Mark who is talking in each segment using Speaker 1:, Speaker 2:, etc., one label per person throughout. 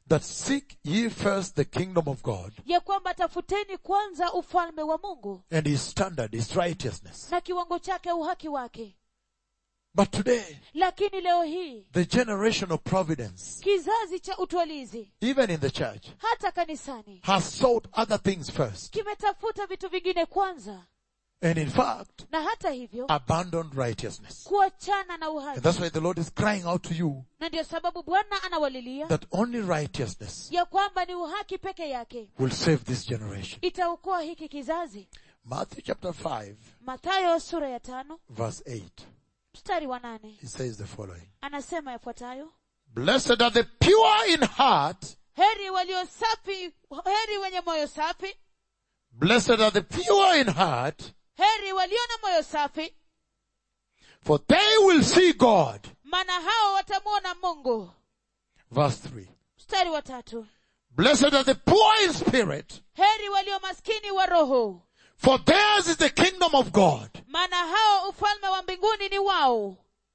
Speaker 1: that seek ye first the kingdom of God
Speaker 2: ya kwamba tafuteni kwanza ufalme wa mungu
Speaker 1: and his standard, his righteousness.
Speaker 2: na kiwango chake uhaki wake
Speaker 1: But today,
Speaker 2: lakini leo hii
Speaker 1: the generation of providence,
Speaker 2: kizazi cha utwalizi
Speaker 1: even in the church,
Speaker 2: hata kanisani
Speaker 1: has sought other things first.
Speaker 2: kimetafuta vitu vingine kwanza
Speaker 1: And in fact,
Speaker 2: na hata hivyo
Speaker 1: abandoned righteousness.
Speaker 2: kuachana na
Speaker 1: And
Speaker 2: uhaki
Speaker 1: that's why the Lord is crying out to you
Speaker 2: na ndio sababu bwana anawalilia
Speaker 1: that only righteousness
Speaker 2: ya kwamba ni uhaki peke yake
Speaker 1: will save this generation.
Speaker 2: itaokoa hiki kizazi
Speaker 1: Matthew chapter 5
Speaker 2: mathayo sura ya tano
Speaker 1: verse 8.
Speaker 2: mstari wa nane
Speaker 1: He says the following.
Speaker 2: anasema yafuatayo
Speaker 1: Blessed are the pure in heart.
Speaker 2: heri walio safi heri wenye moyo safi
Speaker 1: Blessed are the pure in heart,
Speaker 2: heri walio na moyo safi
Speaker 1: for they will see God.
Speaker 2: maana hao watamwona mungu
Speaker 1: Verse 3.
Speaker 2: mstari wa tatu
Speaker 1: Blessed are the poor in spirit,
Speaker 2: heri walio maskini wa roho
Speaker 1: for theirs is the kingdom of God.
Speaker 2: maana hao ufalme wa mbinguni ni wao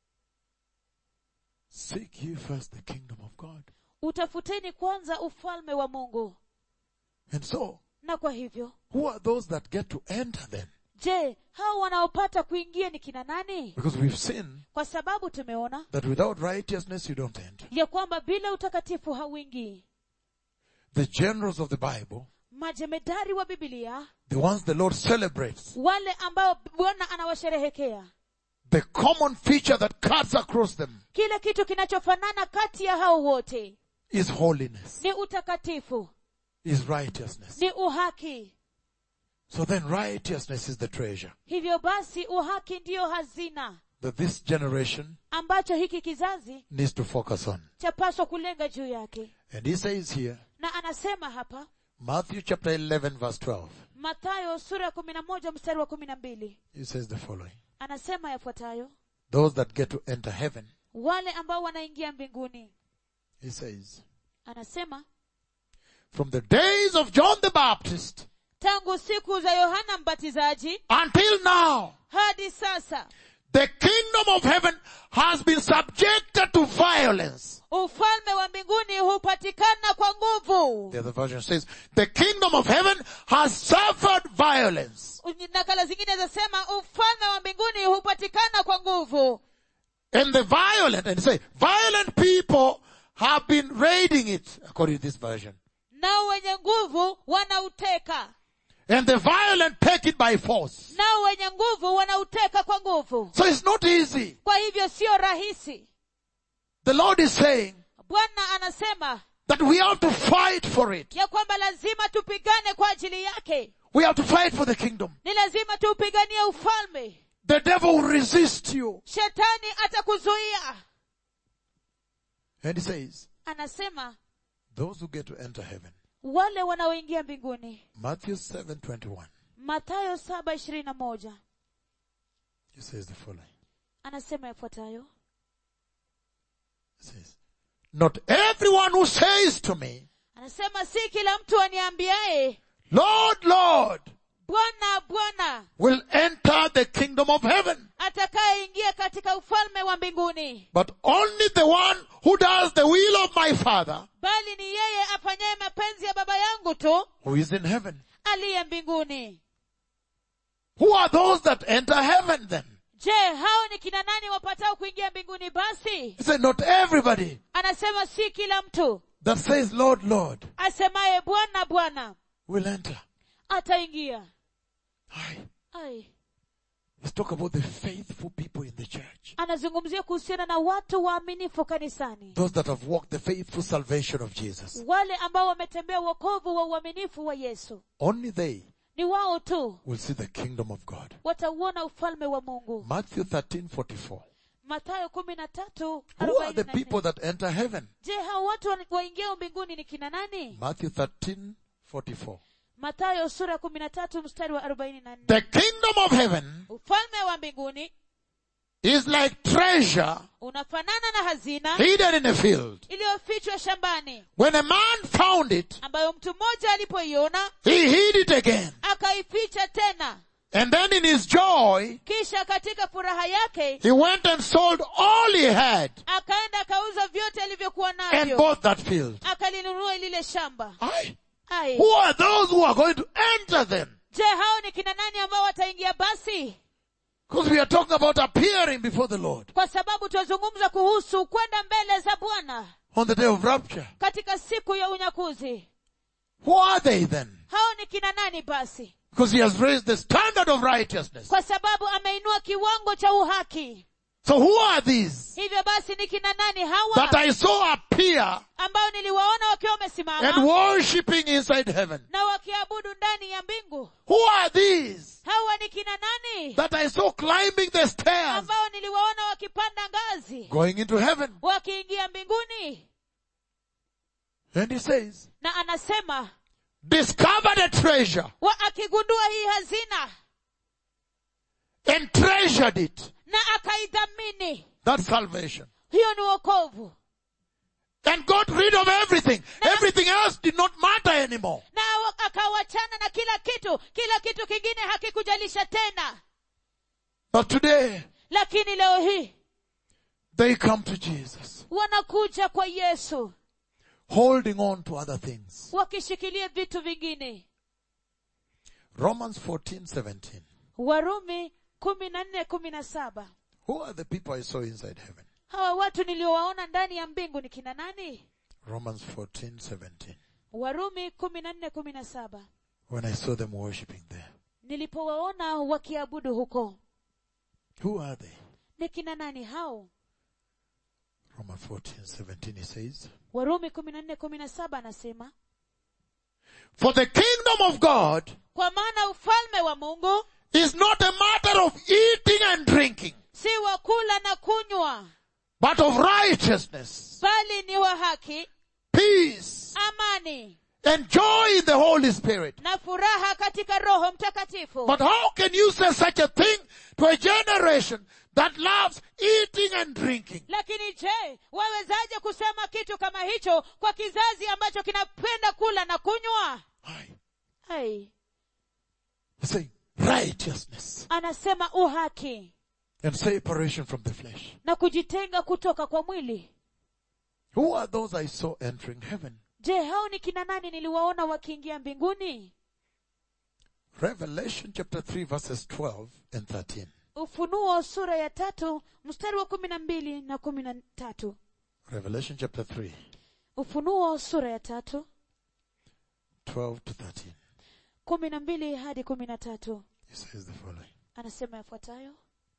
Speaker 1: Seek ye first the kingdom of God.
Speaker 2: utafuteni kwanza ufalme wa mungu
Speaker 1: And so,
Speaker 2: na kwa hivyo
Speaker 1: who are those that get to enter then?
Speaker 2: je hao wanaopata kuingia ni kina nani
Speaker 1: Because we've seen
Speaker 2: kwa sababu tumeona
Speaker 1: that without righteousness you don't enter.
Speaker 2: ya kwamba bila utakatifu hauingii
Speaker 1: The generals of the Bible,
Speaker 2: majemedari wa bibilia
Speaker 1: the ones the Lord celebrates,
Speaker 2: wale ambao bwana anawasherehekea
Speaker 1: the common feature that cuts across them
Speaker 2: kile kitu kinachofanana kati ya hao wote
Speaker 1: is holiness,
Speaker 2: ni utakatifu
Speaker 1: is righteousness.
Speaker 2: ni uhaki
Speaker 1: So then righteousness is the treasure
Speaker 2: hivyo basi uhaki ndiyo hazina
Speaker 1: that this generation
Speaker 2: ambacho hiki kizazi
Speaker 1: needs to focus on.
Speaker 2: chapaswa kulenga juu yake
Speaker 1: And he says here,
Speaker 2: na anasema hapa
Speaker 1: Matthew chapter 11 verse 12,
Speaker 2: mathayo sura ya kumi na moja mstari wa kumi na mbili
Speaker 1: he says the following.
Speaker 2: anasema yafuatayo
Speaker 1: Those that get to enter heaven,
Speaker 2: wale ambao wanaingia mbinguni
Speaker 1: he says,
Speaker 2: anasema
Speaker 1: from the days of John the Baptist
Speaker 2: tangu siku za yohana mbatizaji
Speaker 1: until now,
Speaker 2: hadi sasa
Speaker 1: the kingdom of heaven has been subjected to violence.
Speaker 2: ufalme wa mbinguni hupatikana kwa nguvu
Speaker 1: The other version says, the kingdom of heaven has suffered violence.
Speaker 2: nakala zingine zasema ufalme wa mbinguni hupatikana kwa nguvu
Speaker 1: And the violent, and say, violent people have been raiding it, according to this version.
Speaker 2: nao wenye nguvu wanauteka
Speaker 1: And the violent take it by force.
Speaker 2: nao wenye nguvu wanauteka kwa nguvu
Speaker 1: So it's not easy.
Speaker 2: kwa hivyo sio rahisi
Speaker 1: The Lord is saying
Speaker 2: bwana anasema
Speaker 1: that we have to fight for it.
Speaker 2: ya kwamba lazima tupigane kwa ajili yake
Speaker 1: We have to fight for the kingdom.
Speaker 2: ni lazima tuupiganie ufalme
Speaker 1: The devil will resist you.
Speaker 2: shetani atakuzuia
Speaker 1: And he says,
Speaker 2: anasema
Speaker 1: those who get to enter heaven.
Speaker 2: wale wanaoingia mbinguni
Speaker 1: Matthew 7:21.
Speaker 2: mathayo saba ishirini na moja
Speaker 1: He says the following.
Speaker 2: anasema yafuatayo
Speaker 1: He says, Not everyone who says to me,
Speaker 2: anasema si kila mtu aniambiaye
Speaker 1: Lord, Lord,
Speaker 2: bwana bwana
Speaker 1: will enter the kingdom of heaven,
Speaker 2: atakayeingia katika ufalme wa mbinguni
Speaker 1: but only the one who does the will of my Father
Speaker 2: bali ni yeye afanyaye mapenzi ya baba yangu tu
Speaker 1: who is in heaven.
Speaker 2: aliye mbinguni
Speaker 1: Who are those that enter heaven then?
Speaker 2: je hao ni kina nani wapatao kuingia mbinguni basi
Speaker 1: He said, not everybody
Speaker 2: anasema si kila mtu
Speaker 1: that says, Lord, Lord,
Speaker 2: asemaye bwana bwana
Speaker 1: will enter.
Speaker 2: ataingia
Speaker 1: Aye.
Speaker 2: Ai.
Speaker 1: Let's talk about the faithful people in the church.
Speaker 2: anazungumzia kuhusiana na watu waaminifu kanisani
Speaker 1: Those that have walked the faithful salvation of Jesus.
Speaker 2: wale ambao wametembea wokovu wa uaminifu wa yesu
Speaker 1: Only they
Speaker 2: ni wao tu
Speaker 1: will see the kingdom of God.
Speaker 2: watauona ufalme wa mungu
Speaker 1: Matthew 13:44.
Speaker 2: mathayo kumi na tatu
Speaker 1: Who are
Speaker 2: arobaini
Speaker 1: the
Speaker 2: na
Speaker 1: people
Speaker 2: nne.
Speaker 1: that enter heaven?
Speaker 2: je hao watu wa- waingiao mbinguni ni kina nani
Speaker 1: Matthew 13:44.
Speaker 2: mathayo sura ya kumi na tatu mstari wa arobaini na nne
Speaker 1: The kingdom of heaven
Speaker 2: ufalme wa mbinguni
Speaker 1: is like treasure
Speaker 2: unafanana na hazina
Speaker 1: hidden in a field.
Speaker 2: iliyofichwa shambani
Speaker 1: When a man found it,
Speaker 2: ambayo mtu mmoja alipoiona
Speaker 1: he hid it again.
Speaker 2: akaificha tena
Speaker 1: And then in his joy,
Speaker 2: kisha katika furaha yake
Speaker 1: he went and sold all he had
Speaker 2: akaenda akauza vyote alivyokuwa
Speaker 1: and
Speaker 2: navyo
Speaker 1: bought that field.
Speaker 2: Aka akalinunua lile shamba
Speaker 1: Aye.
Speaker 2: ai
Speaker 1: Who are those who are going to enter then?
Speaker 2: je hao ni kina nani ambao wataingia basi
Speaker 1: Because we are talking about appearing before the Lord
Speaker 2: kwa sababu tunazungumza kuhusu kwenda mbele za bwana
Speaker 1: on the day of rapture.
Speaker 2: katika siku ya unyakuzi
Speaker 1: Who are they then?
Speaker 2: hao ni kina nani basi
Speaker 1: Because he has raised the standard of righteousness.
Speaker 2: kwa sababu ameinua kiwango cha uhaki
Speaker 1: So who are these
Speaker 2: hivyo basi ni kina nani
Speaker 1: that
Speaker 2: hawa
Speaker 1: I saw appear
Speaker 2: ambao niliwaona wakiwa
Speaker 1: and
Speaker 2: wamesimama
Speaker 1: worshipping inside heaven?
Speaker 2: na wakiabudu ndani ya mbingu
Speaker 1: Who are these
Speaker 2: hawa ni kina nani
Speaker 1: that I saw climbing the stairs
Speaker 2: ambao niliwaona wakipanda ngazi
Speaker 1: going into heaven?
Speaker 2: wakiingia mbinguni
Speaker 1: And he says,
Speaker 2: na anasema
Speaker 1: discovered a treasure
Speaker 2: wa akigundua hii hazina
Speaker 1: and treasured it.
Speaker 2: na akaidhamini
Speaker 1: That's salvation.
Speaker 2: hiyo ni wokovu
Speaker 1: And got rid of everything. Everything else did not matter anymore.
Speaker 2: na wa- akawachana na kila kitu kila kitu kingine hakikujalisha tena
Speaker 1: But today,
Speaker 2: lakini leo hii
Speaker 1: they come to Jesus,
Speaker 2: wanakuja kwa yesu
Speaker 1: holding on to other things.
Speaker 2: wakishikilia vitu vingine
Speaker 1: Romans 14, 17.
Speaker 2: warumi kumi na nne kumi na saba
Speaker 1: Who are the people I saw inside heaven?
Speaker 2: hawa watu niliowaona ndani ya mbingu ni kina nani
Speaker 1: Romans 14, 17.
Speaker 2: warumi kumi na nne kumi na saba
Speaker 1: When I saw them worshipping there.
Speaker 2: nilipowaona wakiabudu huko
Speaker 1: Who are they?
Speaker 2: ni kina nani hao
Speaker 1: Romans 14, 17 he says,
Speaker 2: warumi kumi na nne kumi na saba anasema
Speaker 1: For the kingdom of God
Speaker 2: kwa maana ufalme wa mungu
Speaker 1: is not a matter of eating and drinking,
Speaker 2: si wa kula na kunywa
Speaker 1: but of righteousness,
Speaker 2: bali ni wa haki
Speaker 1: peace,
Speaker 2: amani
Speaker 1: and joy in the Holy Spirit.
Speaker 2: na furaha katika roho mtakatifu
Speaker 1: But how can you say such a thing to a generation that loves eating and drinking?
Speaker 2: lakini je wawezaje kusema kitu kama hicho kwa kizazi ambacho kinapenda kula na kunywa
Speaker 1: Aye.
Speaker 2: Hai.
Speaker 1: He's saying righteousness
Speaker 2: anasema uhaki
Speaker 1: and separation from the flesh.
Speaker 2: na kujitenga kutoka kwa mwili
Speaker 1: Who are those I saw entering heaven?
Speaker 2: je hao ni kina nani niliwaona wakiingia mbinguni
Speaker 1: Revelation chapter 3 verses 12 and 13.
Speaker 2: ufunuo sura ya tatu mstari wa kumi na mbili na kumi na tatu
Speaker 1: Revelation chapter 3,
Speaker 2: ufunuo sura ya tatu
Speaker 1: 12 to 13.
Speaker 2: kumi na mbili hadi kumi na tatu
Speaker 1: He says the following.
Speaker 2: anasema yafuatayo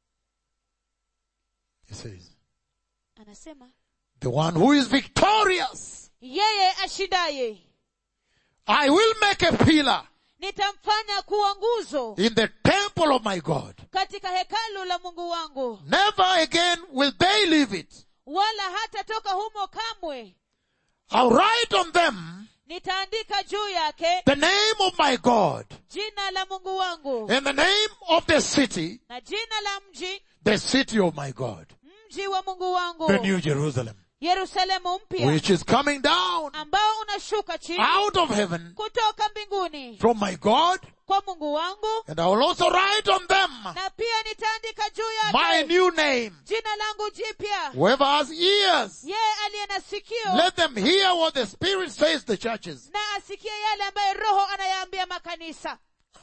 Speaker 1: He says,
Speaker 2: anasema
Speaker 1: the one who is victorious,
Speaker 2: yeye ashindaye
Speaker 1: I will make a pillar
Speaker 2: nitamfanya kuwa nguzo
Speaker 1: in the temple of my God.
Speaker 2: katika hekalu la mungu wangu
Speaker 1: Never again will they leave it.
Speaker 2: wala hatatoka humo kamwe
Speaker 1: I'll write on them
Speaker 2: nitaandika juu yake
Speaker 1: the name of my God
Speaker 2: jina la mungu wangu
Speaker 1: and the name of the city,
Speaker 2: na jina la mji
Speaker 1: the city of my God,
Speaker 2: mji wa mungu wangu
Speaker 1: the new Jerusalem,
Speaker 2: yerusalemu mpya
Speaker 1: which is coming down
Speaker 2: ambao unashuka chini
Speaker 1: out of heaven
Speaker 2: kutoka mbinguni
Speaker 1: from my God,
Speaker 2: kwa mungu wangu
Speaker 1: and I will also write on them
Speaker 2: na pia nitaandika juu
Speaker 1: my
Speaker 2: yake
Speaker 1: new name.
Speaker 2: jina langu jipya
Speaker 1: Whoever has ears,
Speaker 2: yeye aliye na sikio
Speaker 1: let them hear what the Spirit says to the churches.
Speaker 2: na asikie yale ambayo roho anayaambia makanisa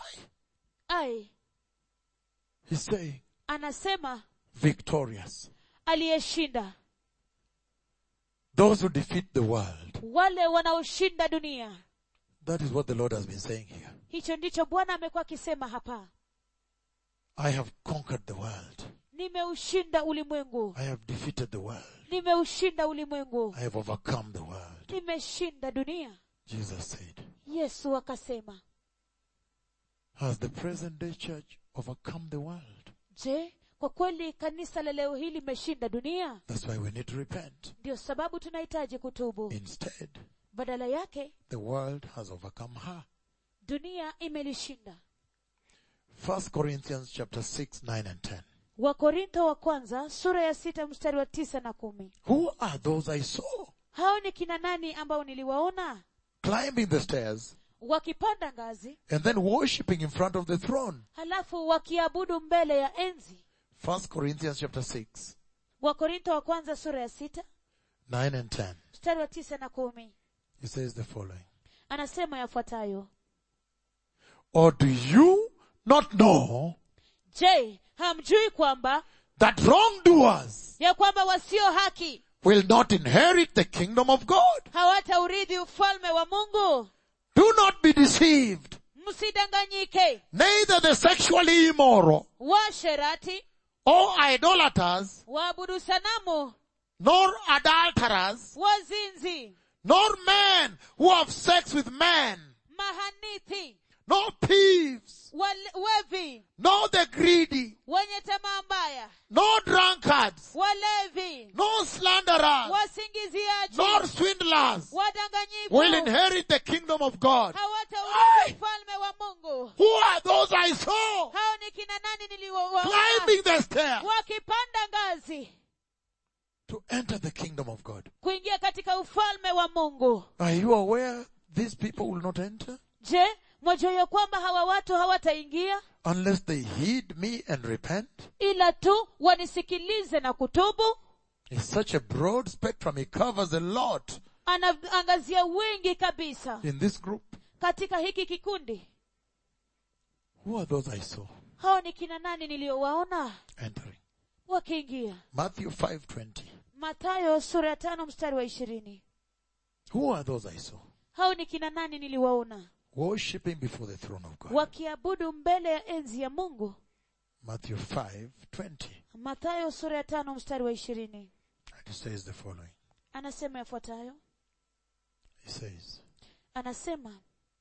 Speaker 2: ai
Speaker 1: He's saying,
Speaker 2: anasema
Speaker 1: victorious.
Speaker 2: aliyeshinda
Speaker 1: Those who defeat the world.
Speaker 2: wale wanaoshinda dunia
Speaker 1: That is what the Lord has been saying here.
Speaker 2: hicho ndicho bwana amekuwa akisema hapa
Speaker 1: I have conquered the world.
Speaker 2: nimeushinda ulimwengu
Speaker 1: I have defeated the world.
Speaker 2: nimeushinda ulimwengu
Speaker 1: I have overcome the world.
Speaker 2: nimeshinda dunia
Speaker 1: Jesus said,
Speaker 2: yesu akasema
Speaker 1: has the present day church overcome the world?
Speaker 2: je kwa kweli kanisa la leo hii limeshinda dunia
Speaker 1: That's why we need to repent.
Speaker 2: ndio sababu tunahitaji kutubu
Speaker 1: Instead,
Speaker 2: badala yake
Speaker 1: the world has overcome her.
Speaker 2: dunia imelishinda
Speaker 1: First Corinthians chapter 6, 9 and 10.
Speaker 2: wakorintho wa kwanza sura ya sita mstari wa tisa na kumi
Speaker 1: Who are those I saw
Speaker 2: hao ni kina nani ambao niliwaona
Speaker 1: climbing the stairs
Speaker 2: wakipanda ngazi
Speaker 1: and then worshipping in front of the throne?
Speaker 2: halafu wakiabudu mbele ya enzi
Speaker 1: First Corinthians chapter 6,
Speaker 2: wakorintho wa kwanza sura ya sita
Speaker 1: 9 and 10.
Speaker 2: mstari wa tisa na kumi
Speaker 1: He says the following.
Speaker 2: anasema yafuatayo
Speaker 1: Or do you not know
Speaker 2: je hamjui kwamba
Speaker 1: that wrongdoers
Speaker 2: ya kwamba wasio haki
Speaker 1: will not inherit the kingdom of God?
Speaker 2: hawataurithi ufalme wa mungu
Speaker 1: Do not be deceived.
Speaker 2: msidanganyike
Speaker 1: Neither the sexually immoral
Speaker 2: washerati
Speaker 1: or idolaters,
Speaker 2: waabudu sanamu
Speaker 1: nor adulterers,
Speaker 2: wazinzi
Speaker 1: nor men who have sex with men,
Speaker 2: mahanithi
Speaker 1: nor thieves,
Speaker 2: wale- wevi
Speaker 1: nor the greedy,
Speaker 2: wenye tamaa mbaya
Speaker 1: nor drunkards,
Speaker 2: walevi
Speaker 1: nor slanderers,
Speaker 2: wasingiziaji
Speaker 1: nor swindlers
Speaker 2: wadanganyifu
Speaker 1: will inherit the kingdom of God. Aye.
Speaker 2: hawataurithi ufalme wa mungu
Speaker 1: Who are those I saw
Speaker 2: hao ni kina nani niliowaona
Speaker 1: climbing the stair
Speaker 2: wakipanda ngazi
Speaker 1: to enter the kingdom of God?
Speaker 2: kuingia katika ufalme wa mungu
Speaker 1: Are you aware these people will not enter
Speaker 2: je mwajua ya kwamba hawa watu hawataingia
Speaker 1: unless they heed me and repent?
Speaker 2: ila tu wanisikilize na kutubu
Speaker 1: It's such a broad spectrum. It covers a lot
Speaker 2: anaangazia wingi kabisa
Speaker 1: in this group.
Speaker 2: katika hiki kikundi
Speaker 1: Who are those I saw
Speaker 2: hao ni kina nani niliyowaona
Speaker 1: entering?
Speaker 2: wakiingia
Speaker 1: Matthew 5:20.
Speaker 2: matayo sura ya tano mstari wa ishirini
Speaker 1: Who are those I saw
Speaker 2: hao ni kina nani niliwaona
Speaker 1: worshipping before the throne of God?
Speaker 2: wakiabudu mbele ya enzi ya mungu
Speaker 1: Matthew 5:20.
Speaker 2: matayo sura ya tano mstari wa ishirini
Speaker 1: And it says the following.
Speaker 2: anasema yafuatayo
Speaker 1: It says
Speaker 2: anasema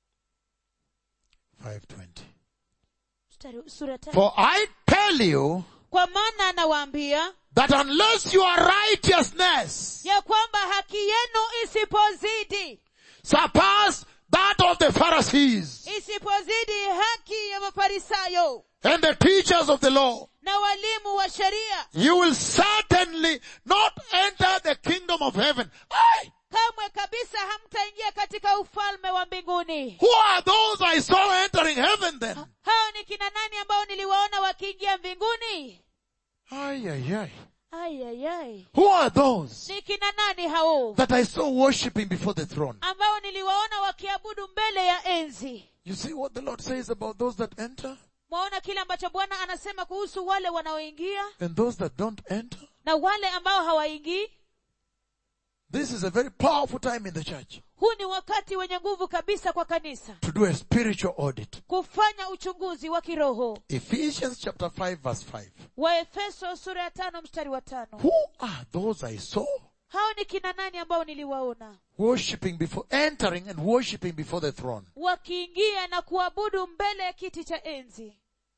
Speaker 1: 5:20.
Speaker 2: mstari sura ya tano
Speaker 1: For I tell you
Speaker 2: kwa maana anawaambia
Speaker 1: that unless your righteousness
Speaker 2: ya kwamba haki yenu isipozidi
Speaker 1: surpass that of the Pharisees
Speaker 2: isipozidi haki ya mafarisayo
Speaker 1: and the teachers of the law,
Speaker 2: na walimu wa sheria
Speaker 1: you will certainly not enter the kingdom of heaven. Aye.
Speaker 2: kamwe kabisa hamtaingia katika ufalme wa mbinguni
Speaker 1: Who are those I saw entering heaven then?
Speaker 2: hao ni kina nani ambao niliwaona wakiingia mbinguni
Speaker 1: Ay, ay, ay.
Speaker 2: ayayai
Speaker 1: Who are those
Speaker 2: ni kina nani hao
Speaker 1: that I saw worshipping before the throne?
Speaker 2: ambao niliwaona wakiabudu mbele ya enzi
Speaker 1: You see what the Lord says about those that enter
Speaker 2: mwaona kile ambacho bwana anasema kuhusu wale wanaoingia
Speaker 1: and those that don't enter?
Speaker 2: na wale ambao hawaingii
Speaker 1: This is a very powerful time in the church
Speaker 2: huu ni wakati wenye nguvu kabisa kwa kanisa
Speaker 1: to do a spiritual audit.
Speaker 2: kufanya uchunguzi wa kiroho
Speaker 1: Ephesians chapter 5 verse 5.
Speaker 2: waefeso sura ya tano mstari wa tano
Speaker 1: Who are those I saw
Speaker 2: hao ni kina nani ambao niliwaona
Speaker 1: worshipping before, entering and worshipping before the throne?
Speaker 2: wakiingia na kuabudu mbele ya kiti cha enzi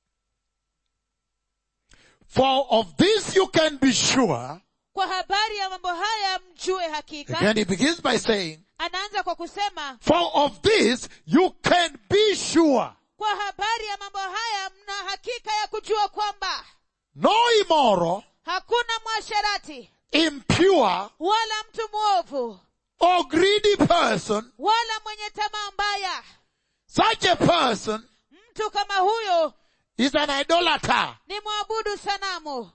Speaker 1: For of this you can be sure.
Speaker 2: kwa habari ya mambo haya mjue hakika
Speaker 1: Again, he begins by saying,
Speaker 2: anaanza kwa kusema
Speaker 1: for of this you can be sure.
Speaker 2: kwa habari ya mambo haya mna hakika ya kujua kwamba
Speaker 1: No immoral,
Speaker 2: hakuna mwasherati
Speaker 1: impure,
Speaker 2: wala mtu mwovu
Speaker 1: or greedy person,
Speaker 2: wala mwenye tamaa mbaya
Speaker 1: such a person
Speaker 2: mtu kama huyo
Speaker 1: is an idolater.
Speaker 2: ni mwabudu sanamu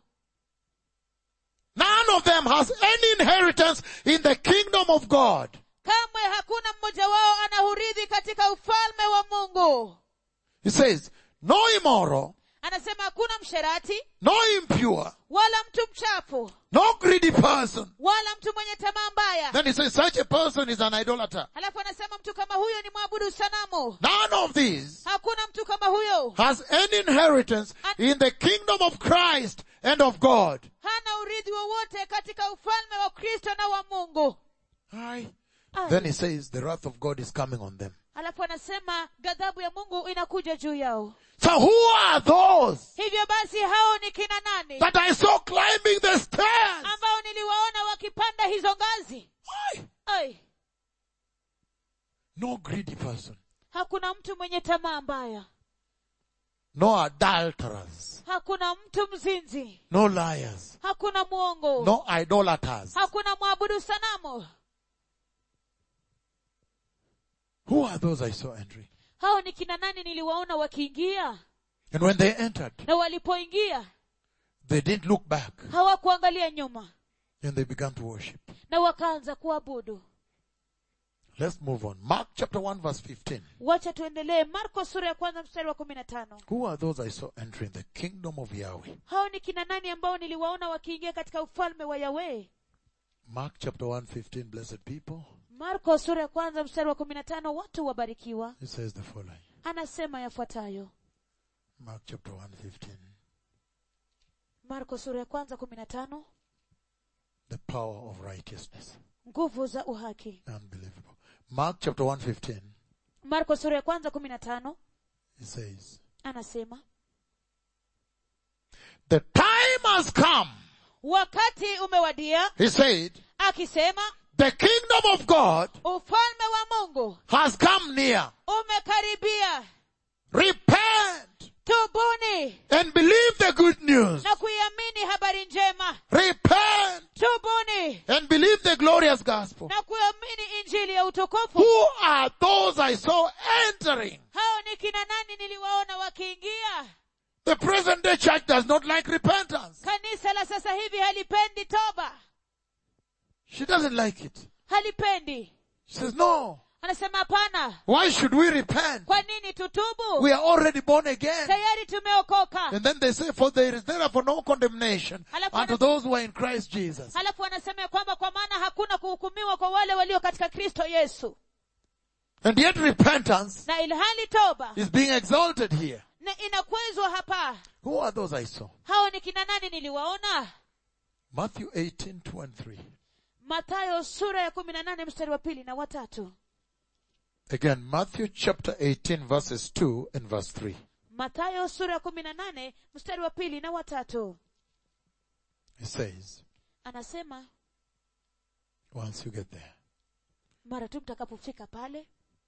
Speaker 1: None of them has any inheritance in the kingdom of God.
Speaker 2: kamwe hakuna mmoja wao anahurithi katika ufalme wa mungu
Speaker 1: He says, no immoral,
Speaker 2: anasema hakuna msherati
Speaker 1: no impure,
Speaker 2: wala mtu mchafu
Speaker 1: no greedy person.
Speaker 2: wala mtu mwenye tamaa mbaya
Speaker 1: Then he says, such a person is an idolater.
Speaker 2: halafu anasema mtu kama huyo ni mwabudu sanamu
Speaker 1: None of these
Speaker 2: hakuna mtu kama huyo
Speaker 1: has any inheritance in the kingdom of Christ and of God.
Speaker 2: hana urithi wowote katika ufalme wa kristo na wa mungu
Speaker 1: Aye.
Speaker 2: Aye.
Speaker 1: Then he says, the wrath of God is coming on them.
Speaker 2: halafu anasema ghadhabu ya mungu inakuja juu yao
Speaker 1: So who are those
Speaker 2: hivyo basi hao ni kina nani
Speaker 1: that I saw climbing the stairs?
Speaker 2: ambao niliwaona wakipanda hizo ngazi
Speaker 1: Aye.
Speaker 2: Ai,
Speaker 1: No greedy person.
Speaker 2: hakuna mtu mwenye tamaa mbaya
Speaker 1: No adulterers.
Speaker 2: hakuna mtu mzinzi
Speaker 1: No liars.
Speaker 2: hakuna mwongo
Speaker 1: No idolaters.
Speaker 2: hakuna mwabudu sanamu
Speaker 1: Who are those I saw entering?
Speaker 2: hao ni kina nani niliwaona wakiingia
Speaker 1: And when they entered,
Speaker 2: na walipoingia
Speaker 1: they didn't look back
Speaker 2: hawakuangalia nyuma
Speaker 1: and they began to worship.
Speaker 2: na wakaanza kuabudu
Speaker 1: Let's move on. Mark chapter 1 verse 15.
Speaker 2: wacha tuendelee marko sura ya kwanza mstari wa kumi na tano
Speaker 1: Who are those I saw entering the kingdom of Yahweh?
Speaker 2: hao ni kina nani ambao niliwaona wakiingia katika ufalme wa yawe
Speaker 1: Mark chapter 1 15, blessed people.
Speaker 2: marko sura ya kwanza mstari wa kumi na tano watu wabarikiwa
Speaker 1: It says the following.
Speaker 2: anasema yafuatayo
Speaker 1: Mark chapter 1 15.
Speaker 2: marko sura ya kwanza kumi na tano
Speaker 1: The power of righteousness.
Speaker 2: nguvu za uhaki
Speaker 1: Unbelievable. Mark chapter 1 15.
Speaker 2: marko sura ya kwanza kumi na tano
Speaker 1: It says,
Speaker 2: anasema
Speaker 1: The time has come,
Speaker 2: wakati umewadia
Speaker 1: he said,
Speaker 2: akisema
Speaker 1: the kingdom of God
Speaker 2: ufalme wa mungu
Speaker 1: has come near.
Speaker 2: umekaribia
Speaker 1: Repent
Speaker 2: tubuni
Speaker 1: and believe the good news.
Speaker 2: na kuiamini habari njema
Speaker 1: Repent
Speaker 2: tubuni
Speaker 1: and believe the glorious gospel.
Speaker 2: na kuamini injili ya utukufu
Speaker 1: Who are those I saw entering?
Speaker 2: hao ni kina nani niliwaona wakiingia
Speaker 1: The present day church does not like repentance.
Speaker 2: kanisa la sasa hivi halipendi toba
Speaker 1: She doesn't like it.
Speaker 2: halipendi
Speaker 1: She says, no.
Speaker 2: anasema hapana
Speaker 1: Why should we repent?
Speaker 2: kwa nini tutubu
Speaker 1: We are already born again.
Speaker 2: tayari tumeokoka
Speaker 1: And then they say, for there is therefore no condemnation
Speaker 2: Alafu
Speaker 1: unto
Speaker 2: wana-
Speaker 1: those who are in Christ Jesus.
Speaker 2: halafu anasema ya kwamba kwa maana hakuna kuhukumiwa kwa wale walio katika kristo yesu
Speaker 1: And yet repentance
Speaker 2: na ilhali toba
Speaker 1: is being exalted here.
Speaker 2: na inakwezwa hapa
Speaker 1: Who are those I saw?
Speaker 2: hao ni kina nani niliwaona
Speaker 1: Matthew 18, 2 and 3.
Speaker 2: matayo sura ya kumi na nane mstari wa pili na watatu
Speaker 1: Again, Matthew chapter 18 verses 2 and verse 3.
Speaker 2: matayo sura ya kumi na nane mstari wa pili na watatu
Speaker 1: It says,
Speaker 2: anasema
Speaker 1: once you get there.
Speaker 2: mara tu mtakapofika pale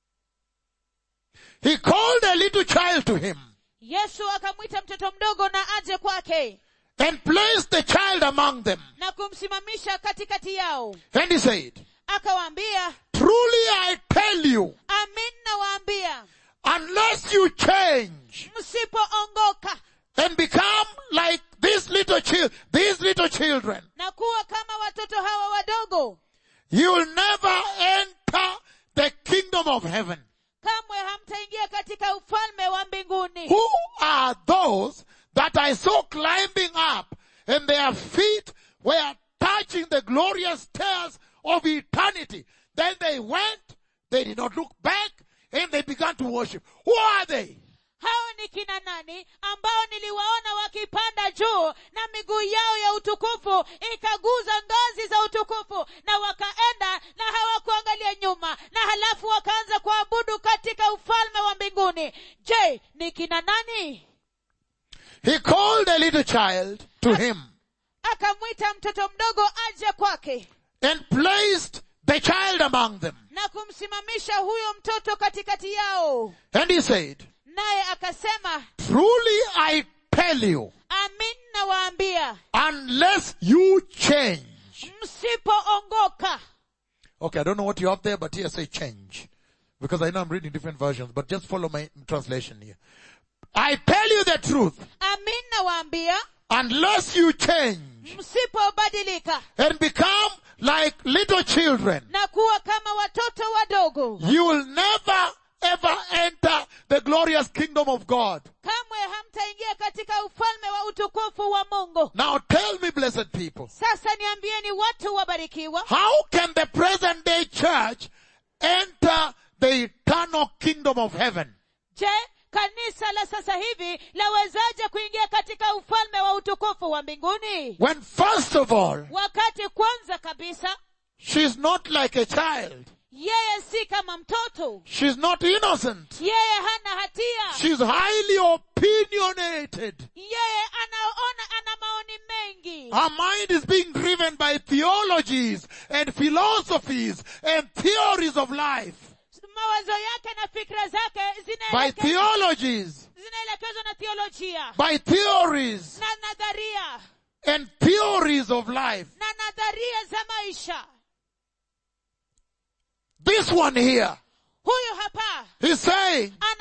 Speaker 1: He called a little child to him
Speaker 2: yesu akamwita mtoto mdogo na aje kwake
Speaker 1: and placed the child among them.
Speaker 2: na kumsimamisha katikati yao
Speaker 1: And he said,
Speaker 2: akawaambia
Speaker 1: truly I tell you,
Speaker 2: amin nawaambia
Speaker 1: unless you change
Speaker 2: msipoongoka
Speaker 1: and become like these little chil- these little children,
Speaker 2: na kuwa kama watoto hawa wadogo
Speaker 1: you will never enter the kingdom of heaven.
Speaker 2: kamwe hamtaingia katika ufalme wa mbinguni
Speaker 1: Who are those that I saw climbing up and their feet were touching the glorious stairs of eternity? Then they went, they did not look back, and they began to worship. Who are they?
Speaker 2: hao ni kina nani ambao niliwaona wakipanda juu na miguu yao ya utukufu ikaguza ngazi za utukufu na wakaenda na hawakuangalia nyuma na halafu wakaanza kuabudu katika ufalme wa mbinguni je ni kina nani
Speaker 1: He called a little child to him
Speaker 2: akamwita mtoto mdogo aje kwake
Speaker 1: and placed the child among them.
Speaker 2: na kumsimamisha huyo mtoto katikati yao
Speaker 1: And he said,
Speaker 2: naye akasema
Speaker 1: truly I tell you,
Speaker 2: amin nawaambia
Speaker 1: unless you change.
Speaker 2: msipoongoka
Speaker 1: Okay, I don't know what you have there, but here say change. Because I know I'm reading different versions, but just follow my translation here. I tell you the truth,
Speaker 2: amin nawaambia
Speaker 1: unless you change
Speaker 2: msipobadilika
Speaker 1: and become like little children,
Speaker 2: na kuwa kama watoto wadogo
Speaker 1: you will never ever enter the glorious kingdom of God.
Speaker 2: kamwe hamtaingia katika ufalme wa utukufu wa mungu
Speaker 1: Now tell me, blessed people,
Speaker 2: sasa niambieni watu wabarikiwa
Speaker 1: how can the present day church enter the eternal kingdom of heaven?
Speaker 2: je kanisa la sasa hivi lawezaje kuingia katika ufalme wa utukufu wa mbinguni
Speaker 1: When first of all,
Speaker 2: wakati kwanza kabisa
Speaker 1: she's not like a child.
Speaker 2: yeye si kama mtoto
Speaker 1: She's not innocent.
Speaker 2: yeye hana hatia
Speaker 1: She's highly opinionated.
Speaker 2: yeye anaona ana maoni mengi
Speaker 1: Her mind is being driven by theologies and philosophies and theories of life.
Speaker 2: mawazo yake na fikra zake
Speaker 1: By
Speaker 2: zinaeleke-
Speaker 1: theologies,
Speaker 2: zinaelekezwa na theolojia
Speaker 1: by theories
Speaker 2: na nadharia
Speaker 1: and theories of life.
Speaker 2: na nadharia za maisha
Speaker 1: This one here,
Speaker 2: huyu hapa
Speaker 1: he's saying,
Speaker 2: anasema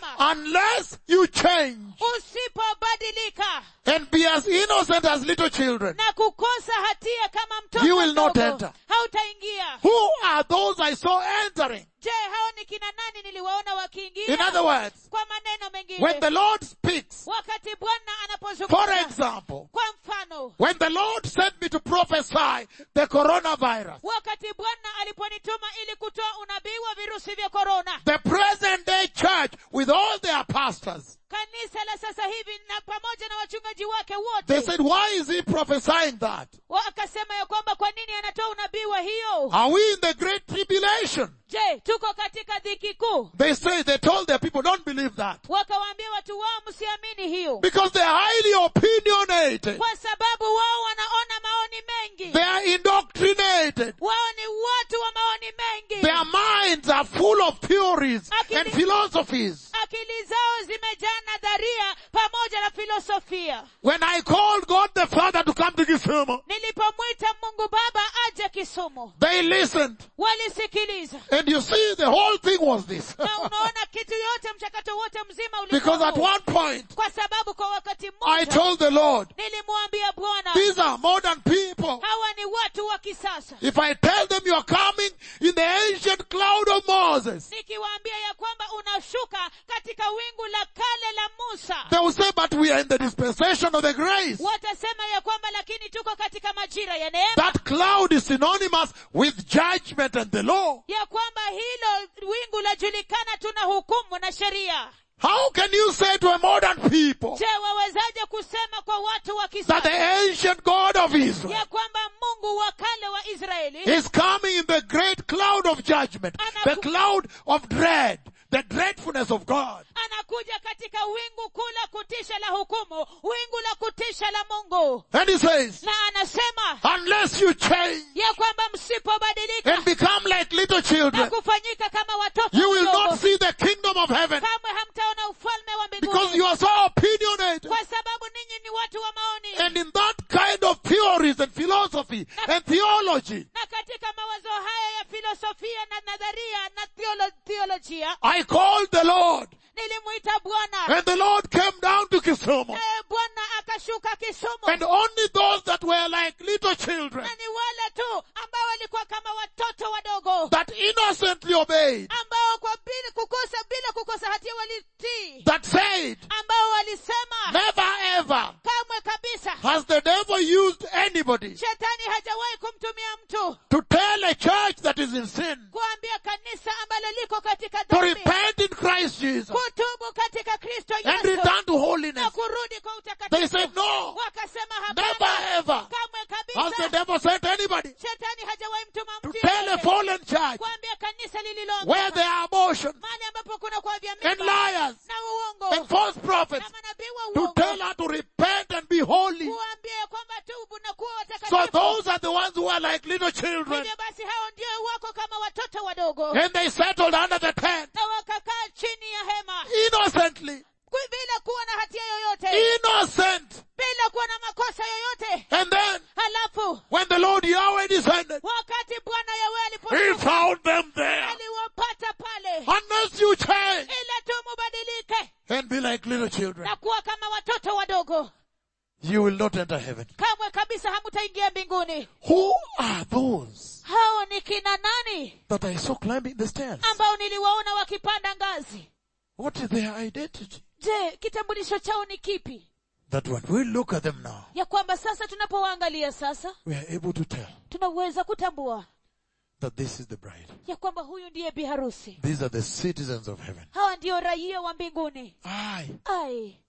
Speaker 2: anasema
Speaker 1: unless you change
Speaker 2: usipobadilika
Speaker 1: and be as innocent as little children,
Speaker 2: na kukosa hatia kama mtoto
Speaker 1: You will not
Speaker 2: mdogo,
Speaker 1: enter.
Speaker 2: hautaingia
Speaker 1: who are those I saw entering?
Speaker 2: je hao ni kina nani niliwaona
Speaker 1: In
Speaker 2: wakiingia
Speaker 1: other words,
Speaker 2: kwa maneno mengine
Speaker 1: when the Lord speaks,
Speaker 2: wakati bwana
Speaker 1: for
Speaker 2: anapozungumza
Speaker 1: example,
Speaker 2: kwa mfano
Speaker 1: when the Lord sent me to prophesy the coronavirus,
Speaker 2: wakati bwana aliponituma ili kutoa unabii wa virusi vya korona
Speaker 1: the present day church with all their pastors,
Speaker 2: kanisa la sasa hivi na pamoja na wachungaji wake
Speaker 1: they
Speaker 2: wote
Speaker 1: said, why is he prophesying that?
Speaker 2: wakasema ya kwamba kwa nini anatoa unabii wa hiyo
Speaker 1: Are we in the great tribulation?
Speaker 2: je tuko katika dhiki kuu
Speaker 1: They say, they told their people, don't believe that.
Speaker 2: wakawaambia watu wao msiamini hiyo
Speaker 1: Because they are highly opinionated.
Speaker 2: kwa sababu wao wanaona maoni mengi
Speaker 1: They are indoctrinated.
Speaker 2: wao ni watu wa maoni mengi
Speaker 1: Their minds are full of theories and philosophies.
Speaker 2: akili zao zimejaa nadharia pamoja na filosofia
Speaker 1: When I called God the Father to come to Kisumu,
Speaker 2: nilipomwita mungu baba aje kisumu
Speaker 1: they listened.
Speaker 2: walisikiliza
Speaker 1: And you see, the whole thing was this.
Speaker 2: na unaona kitu yote mchakato wote mzima
Speaker 1: because
Speaker 2: ulikuwa
Speaker 1: at
Speaker 2: huu.
Speaker 1: one point,
Speaker 2: kwa sababu kwa wakati
Speaker 1: I
Speaker 2: mmoja
Speaker 1: told the Lord,
Speaker 2: nilimwambia bwana
Speaker 1: these are modern people.
Speaker 2: hawa ni watu wa kisasa
Speaker 1: If I tell them you are coming in the ancient cloud of Moses,
Speaker 2: nikiwaambia ya kwamba unashuka katika wingu la kale la musa
Speaker 1: they will say, but we are in the dispensation of the grace.
Speaker 2: watasema ya kwamba lakini tuko katika majira ya neema
Speaker 1: That cloud is synonymous with judgment and the law.
Speaker 2: ya kwamba hilo wingu lajulikana tuna hukumu na sheria
Speaker 1: How can you say to a modern people
Speaker 2: je wawezaje kusema kwa watu wa
Speaker 1: that
Speaker 2: kisasa
Speaker 1: the ancient God of Israel
Speaker 2: ya kwamba mungu wa kale wa israeli
Speaker 1: is coming in the great cloud of judgment, the cloud of dread, the dreadfulness of God?
Speaker 2: anakuja katika wingu kuu la kutisha la hukumu wingu la kutisha la mungu
Speaker 1: And he says,
Speaker 2: na anasema
Speaker 1: unless you change
Speaker 2: ya kwamba msipobadilika
Speaker 1: and become like little
Speaker 2: na
Speaker 1: children,
Speaker 2: kufanyika kama watoto
Speaker 1: you will
Speaker 2: wadogo,
Speaker 1: not see the kingdom of heaven
Speaker 2: kamwe hamtaona ufalme wa
Speaker 1: because
Speaker 2: mbinguni
Speaker 1: you are so opinionated.
Speaker 2: kwa sababu ninyi ni watu wa maoni
Speaker 1: And in that kind of theories and philosophy and theology,
Speaker 2: na katika mawazo haya ya filosofia na nadharia na theolo, theolojia
Speaker 1: I called the Lord
Speaker 2: nilimwita bwana
Speaker 1: and the Lord came down to Kisumu
Speaker 2: naye bwana akashuka kisumu
Speaker 1: and only those that were like little children
Speaker 2: na ni wale tu ambao walikuwa kama watoto wadogo
Speaker 1: that innocently obeyed,
Speaker 2: ambao kwa bila kukosa bila kukosa hatia walitii
Speaker 1: that said,
Speaker 2: ambao walisema
Speaker 1: never ever
Speaker 2: kamwe kabisa
Speaker 1: has the devil used anybody
Speaker 2: shetani hajawahi kumtumia mtu
Speaker 1: to tell a church that is in sin
Speaker 2: kuambia kanisa ambalo liko katika
Speaker 1: to
Speaker 2: dhambi
Speaker 1: repent in Christ Jesus
Speaker 2: kutubu katika kristo
Speaker 1: and
Speaker 2: yesu
Speaker 1: return to
Speaker 2: na
Speaker 1: holiness.
Speaker 2: kurudi kwa
Speaker 1: They
Speaker 2: utakatifu
Speaker 1: said, no,
Speaker 2: wakasema
Speaker 1: never
Speaker 2: hapana
Speaker 1: ever
Speaker 2: kamwe
Speaker 1: has the
Speaker 2: kabisa
Speaker 1: devil sent anybody
Speaker 2: shetani hajawahi mtuma
Speaker 1: to
Speaker 2: mtu
Speaker 1: tell a
Speaker 2: yeyote
Speaker 1: fallen church
Speaker 2: kuambia kanisa
Speaker 1: where
Speaker 2: lililoanguka
Speaker 1: there are abortions
Speaker 2: mahali ambapo kuna kwa vya
Speaker 1: and
Speaker 2: mimba
Speaker 1: liars
Speaker 2: na uongo
Speaker 1: and false prophets
Speaker 2: na manabii wa
Speaker 1: to
Speaker 2: uongo
Speaker 1: tell her to repent and be holy.
Speaker 2: kuambia ya kwamba tubu na kuwa
Speaker 1: So
Speaker 2: watakatifu
Speaker 1: those are the ones who are like little children
Speaker 2: hivyo basi hao ndio wako kama watoto wadogo
Speaker 1: and they settled under the tent
Speaker 2: na wakakaa chini ya hema
Speaker 1: innocently,
Speaker 2: Ku- bila kuwa na hatia yoyote
Speaker 1: innocent.
Speaker 2: bila kuwa na makosa yoyote
Speaker 1: And then
Speaker 2: halafu
Speaker 1: when the Lord Yahweh descended,
Speaker 2: wakati bwana yawe
Speaker 1: He
Speaker 2: aliposhuka
Speaker 1: found them there.
Speaker 2: aliwapata pale
Speaker 1: Unless you change
Speaker 2: ila tu mubadilike
Speaker 1: and be like little children,
Speaker 2: na kuwa kama watoto wadogo
Speaker 1: you will not enter heaven.
Speaker 2: kamwe kabisa hamutaingia mbinguni
Speaker 1: Who are those
Speaker 2: hao ni kina nani
Speaker 1: that I saw climbing the stairs?
Speaker 2: ambao niliwaona wakipanda ngazi
Speaker 1: What is their identity?
Speaker 2: je kitambulisho chao ni kipi
Speaker 1: That when we look at them now,
Speaker 2: ya kwamba sasa tunapowaangalia sasa
Speaker 1: we are able to tell
Speaker 2: tunaweza kutambua
Speaker 1: that this is the bride.
Speaker 2: ya kwamba huyu ndiye biharusi
Speaker 1: These are the citizens of heaven.
Speaker 2: hawa ndio raia wa mbinguni
Speaker 1: Aye.
Speaker 2: ai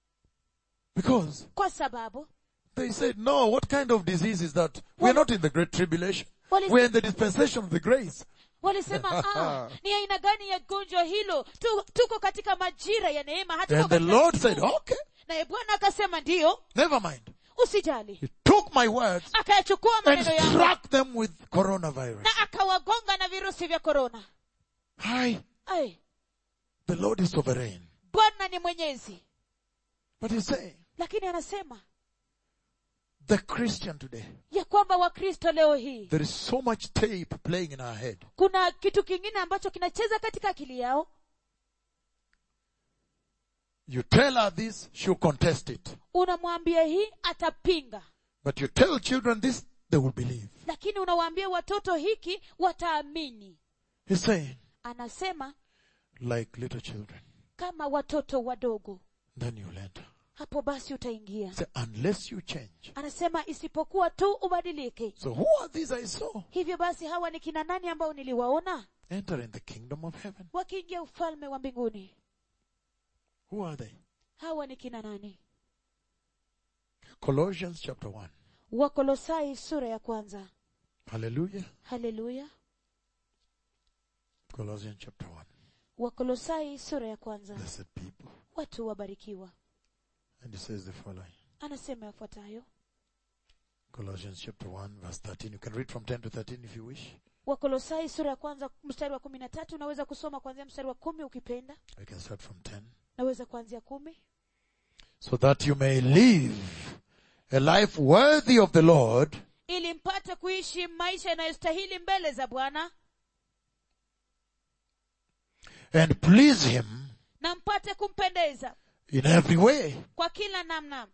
Speaker 1: Because
Speaker 2: kwa sababu
Speaker 1: they said, no, what kind of disease is that? We're not in the great tribulation.
Speaker 2: What is-
Speaker 1: We're in the dispensation of the grace.
Speaker 2: walisema ah, ni aina gani ya gonjwa hilo tu, tuko katika majira ya neema hatuko
Speaker 1: And the
Speaker 2: katika
Speaker 1: Lord
Speaker 2: siku.
Speaker 1: said, okay,
Speaker 2: naye bwana akasema ndiyo
Speaker 1: never mind.
Speaker 2: usijali
Speaker 1: He took my words
Speaker 2: akayachukua
Speaker 1: and
Speaker 2: maneno yangu
Speaker 1: struck them with coronavirus.
Speaker 2: na akawagonga na virusi vya korona
Speaker 1: Aye.
Speaker 2: ai
Speaker 1: The Lord is sovereign.
Speaker 2: bwana ni mwenyezi
Speaker 1: But he's saying,
Speaker 2: lakini anasema
Speaker 1: the Christian today,
Speaker 2: ya kwamba wakristo leo hii
Speaker 1: there is so much tape playing in our head.
Speaker 2: kuna kitu kingine ambacho kinacheza katika akili yao
Speaker 1: You tell her this, she'll contest it.
Speaker 2: unamwambia hii atapinga
Speaker 1: But you tell children this, they will believe.
Speaker 2: lakini unawaambia watoto hiki wataamini
Speaker 1: He's saying,
Speaker 2: anasema
Speaker 1: like little children.
Speaker 2: kama watoto wadogo
Speaker 1: Then you'll enter.
Speaker 2: hapo basi utaingia
Speaker 1: Say, unless you change.
Speaker 2: anasema isipokuwa tu ubadilike
Speaker 1: So who are these I saw?
Speaker 2: hivyo basi hawa ni kina nani ambao niliwaona
Speaker 1: Enter in the kingdom of heaven.
Speaker 2: wakiingia ufalme wa mbinguni
Speaker 1: Who are they?
Speaker 2: hawa ni kina nani
Speaker 1: Colossians chapter 1.
Speaker 2: wakolosai sura ya kwanza
Speaker 1: Hallelujah.
Speaker 2: haleluya
Speaker 1: Colossians chapter 1.
Speaker 2: wakolosai sura ya kwanza
Speaker 1: Blessed people.
Speaker 2: watu wabarikiwa
Speaker 1: And he says the following.
Speaker 2: anasema yafuatayo
Speaker 1: Colossians chapter 1 verse 13. You can read from 10 to 13 if you wish.
Speaker 2: wakolosai sura ya kwanza mstari wa kumi na tatu unaweza kusoma kuanzia mstari wa kumi ukipenda
Speaker 1: We can start from 10.
Speaker 2: naweza kuanzia kumi
Speaker 1: So that you may live a life worthy of the Lord,
Speaker 2: ili mpate kuishi maisha yanayostahili mbele za bwana
Speaker 1: and please Him
Speaker 2: na mpate kumpendeza
Speaker 1: in every way,
Speaker 2: kwa kila namna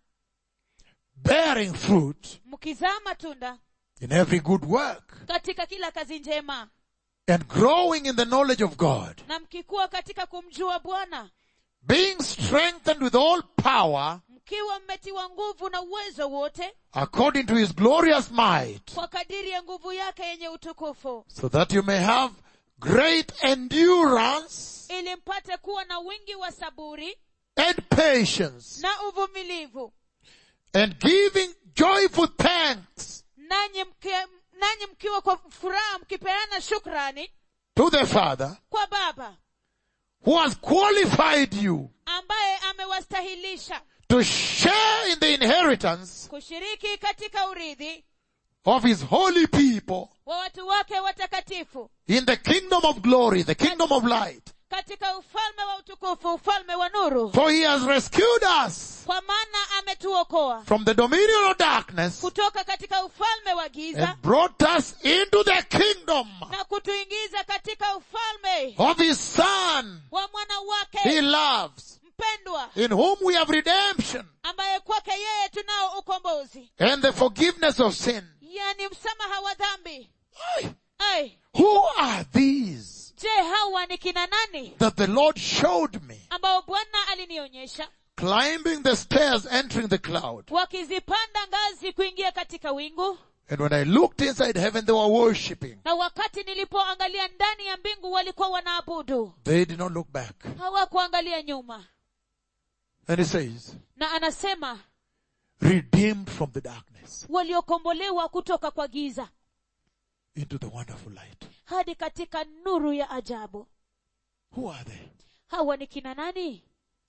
Speaker 1: bearing fruit
Speaker 2: mkizaa matunda
Speaker 1: in every good work,
Speaker 2: katika kila kazi njema
Speaker 1: and growing in the knowledge of God,
Speaker 2: na mkikuwa katika kumjua bwana
Speaker 1: being strengthened with all power
Speaker 2: mkiwa mmetiwa nguvu na uwezo wote
Speaker 1: according to His glorious might,
Speaker 2: kwa kadiri ya nguvu yake yenye utukufu
Speaker 1: so that you may have great endurance
Speaker 2: ili mpate kuwa na wingi wa saburi
Speaker 1: and patience,
Speaker 2: na uvumilivu
Speaker 1: and giving joyful thanks
Speaker 2: nanyi mki- nanyi mkiwa kwa furaha mkipeana shukrani
Speaker 1: to the Father
Speaker 2: kwa baba
Speaker 1: who has qualified you
Speaker 2: ambaye amewastahilisha
Speaker 1: to share in the inheritance
Speaker 2: kushiriki katika urithi
Speaker 1: of his holy people
Speaker 2: wa watu wake watakatifu
Speaker 1: in the kingdom of glory, the kingdom of light.
Speaker 2: katika ufalme wa utukufu ufalme wa nuru
Speaker 1: For he has rescued us
Speaker 2: kwa maana ametuokoa
Speaker 1: from the dominion of darkness
Speaker 2: kutoka katika ufalme wa giza
Speaker 1: and brought us into the kingdom
Speaker 2: na kutuingiza katika ufalme
Speaker 1: of his son
Speaker 2: wa mwana
Speaker 1: he
Speaker 2: wake
Speaker 1: loves,
Speaker 2: mpendwa
Speaker 1: in whom we have redemption
Speaker 2: ambaye kwake yeye tunao ukombozi
Speaker 1: and the forgiveness of sin.
Speaker 2: yani msamaha wa dhambi
Speaker 1: Aye.
Speaker 2: ai
Speaker 1: Who are these
Speaker 2: je hawa ni kina nani
Speaker 1: that the Lord showed me
Speaker 2: ambao bwana alinionyesha
Speaker 1: climbing the stairs entering the cloud?
Speaker 2: wakizipanda ngazi kuingia katika wingu
Speaker 1: And when I looked inside heaven, they were worshipping.
Speaker 2: na wakati nilipoangalia ndani ya mbingu walikuwa wanaabudu
Speaker 1: They did not look back.
Speaker 2: hawakuangalia nyuma
Speaker 1: And he says,
Speaker 2: na anasema
Speaker 1: redeemed from the darkness
Speaker 2: waliokombolewa kutoka kwa giza
Speaker 1: into the wonderful light.
Speaker 2: hadi katika nuru ya ajabu
Speaker 1: Who are they?
Speaker 2: hawa ni kina nani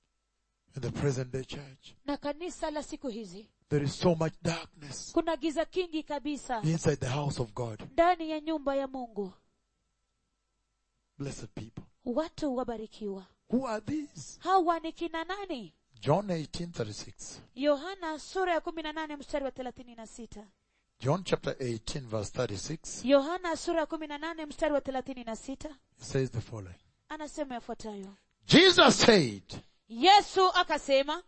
Speaker 1: In the present day church,
Speaker 2: na kanisa la siku hizi
Speaker 1: there is so much darkness
Speaker 2: kuna giza kingi kabisa
Speaker 1: inside the house of God.
Speaker 2: ndani ya nyumba ya mungu
Speaker 1: Blessed people.
Speaker 2: watu wabarikiwa
Speaker 1: Who are these?
Speaker 2: hawa ni kina nani
Speaker 1: John 18:36.
Speaker 2: yohana sura ya kumi na nane mstari wa thelathini na sita
Speaker 1: John chapter 18 verse 36.
Speaker 2: yohana sura ya kumi na nane mstari wa thelathini na sita
Speaker 1: It says the following.
Speaker 2: anasema yafuatayo
Speaker 1: Jesus said,
Speaker 2: yesu akasema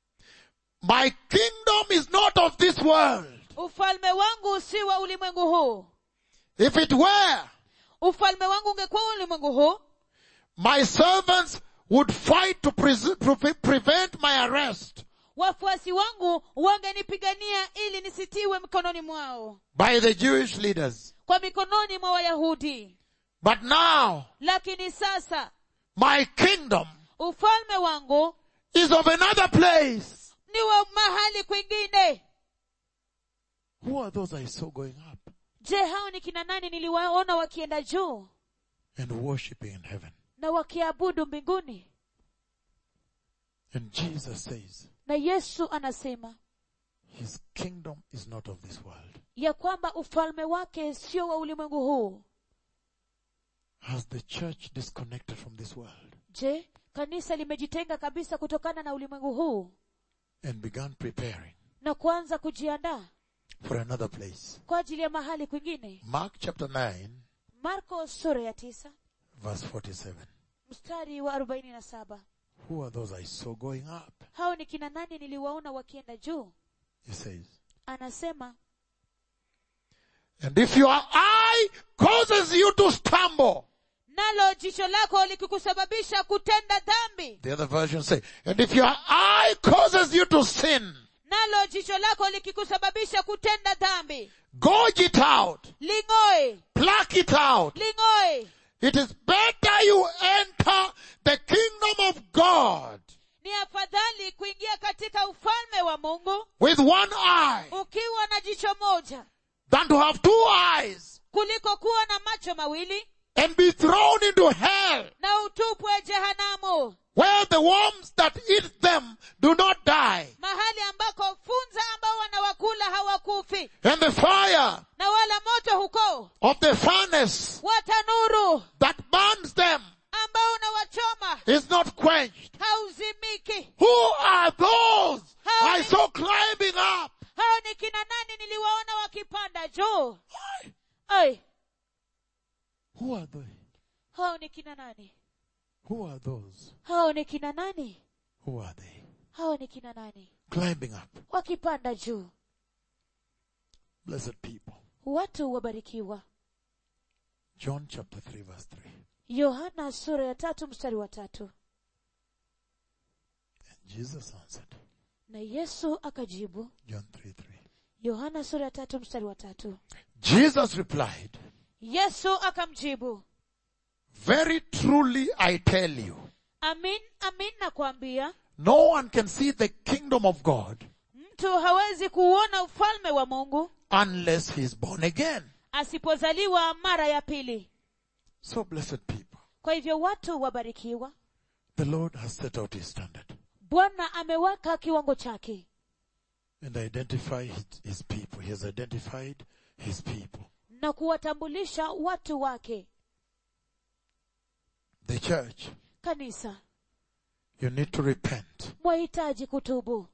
Speaker 1: my kingdom is not of this world.
Speaker 2: ufalme wangu si wa ulimwengu huu
Speaker 1: If it were,
Speaker 2: ufalme wangu ungekuwa wa ulimwengu huu
Speaker 1: my servants would fight to pres- pre- prevent my arrest
Speaker 2: wafuasi wangu wangenipigania ili nisitiwe mikononi mwao
Speaker 1: by the Jewish leaders.
Speaker 2: kwa mikononi mwa wayahudi
Speaker 1: But now,
Speaker 2: lakini sasa
Speaker 1: my kingdom
Speaker 2: ufalme wangu
Speaker 1: is of another place.
Speaker 2: ni wa mahali kwingine
Speaker 1: Who are those I saw going up
Speaker 2: je hao ni kina nani niliwaona wakienda juu
Speaker 1: and worshiping in heaven?
Speaker 2: na wakiabudu mbinguni
Speaker 1: And Jesus says,
Speaker 2: na yesu anasema
Speaker 1: his kingdom is not of this world.
Speaker 2: ya kwamba ufalme wake sio wa ulimwengu huu
Speaker 1: Has the church disconnected from this world
Speaker 2: je kanisa limejitenga kabisa kutokana na ulimwengu huu
Speaker 1: and begun preparing
Speaker 2: na kuanza kujiandaa
Speaker 1: for another place?
Speaker 2: kwa ajili ya mahali kwingine
Speaker 1: Mark chapter 9
Speaker 2: marko sura ya tisa
Speaker 1: verse 47.
Speaker 2: mstari wa arobaini na saba
Speaker 1: Who are those I saw going up?
Speaker 2: hao ni kina nani niliwaona wakienda juu
Speaker 1: He says.
Speaker 2: anasema
Speaker 1: And if your eye causes you to stumble,
Speaker 2: nalo jicho lako likikusababisha kutenda dhambi
Speaker 1: the other version say, and if your eye causes you to sin,
Speaker 2: nalo jicho lako likikusababisha kutenda dhambi
Speaker 1: gouge it out,
Speaker 2: ling'oe
Speaker 1: pluck it out.
Speaker 2: ling'oe
Speaker 1: It is better you enter the kingdom of God
Speaker 2: ni afadhali kuingia katika ufalme wa mungu
Speaker 1: with one eye
Speaker 2: ukiwa na jicho moja
Speaker 1: than to have two eyes
Speaker 2: kuliko kuwa na macho mawili
Speaker 1: and be thrown into hell
Speaker 2: na utupwe jehanamu
Speaker 1: where the worms that eat them do not die
Speaker 2: mahali ambako funza ambao wanawakula hawakufi
Speaker 1: and the fire
Speaker 2: na wala moto huko
Speaker 1: of the furnace
Speaker 2: wa tanuru
Speaker 1: that burns them
Speaker 2: ambao unawachoma
Speaker 1: is not quenched.
Speaker 2: hauzimiki
Speaker 1: Who are those
Speaker 2: How
Speaker 1: I
Speaker 2: many-
Speaker 1: saw climbing up?
Speaker 2: hao ni kina nani niliwaona wakipanda juu ai
Speaker 1: Who are they?
Speaker 2: hao ni kina nani
Speaker 1: Who are those?
Speaker 2: hao ni kina nani
Speaker 1: Who are they?
Speaker 2: hao ni kina nani
Speaker 1: Climbing up.
Speaker 2: wakipanda juu
Speaker 1: Blessed people.
Speaker 2: watu wabarikiwa
Speaker 1: John chapter 3 verse 3.
Speaker 2: yohana sura ya tatu mstari wa tatu
Speaker 1: And Jesus answered.
Speaker 2: na yesu akajibu
Speaker 1: John 3 3.
Speaker 2: yohana sura ya tatu mstari wa tatu
Speaker 1: Jesus replied,
Speaker 2: yesu akamjibu
Speaker 1: Very truly I tell you,
Speaker 2: amin amin nakwambia
Speaker 1: no one can see the kingdom of God
Speaker 2: mtu hawezi kuuona ufalme wa mungu
Speaker 1: unless he is born again.
Speaker 2: asipozaliwa mara ya pili
Speaker 1: So blessed people,
Speaker 2: kwa hivyo watu wabarikiwa
Speaker 1: the Lord has set out his standard
Speaker 2: bwana ameweka kiwango chake
Speaker 1: and identify his, his people. He has identified his people.
Speaker 2: na kuwatambulisha watu wake
Speaker 1: The church,
Speaker 2: kanisa
Speaker 1: you need to repent.
Speaker 2: mwahitaji kutubu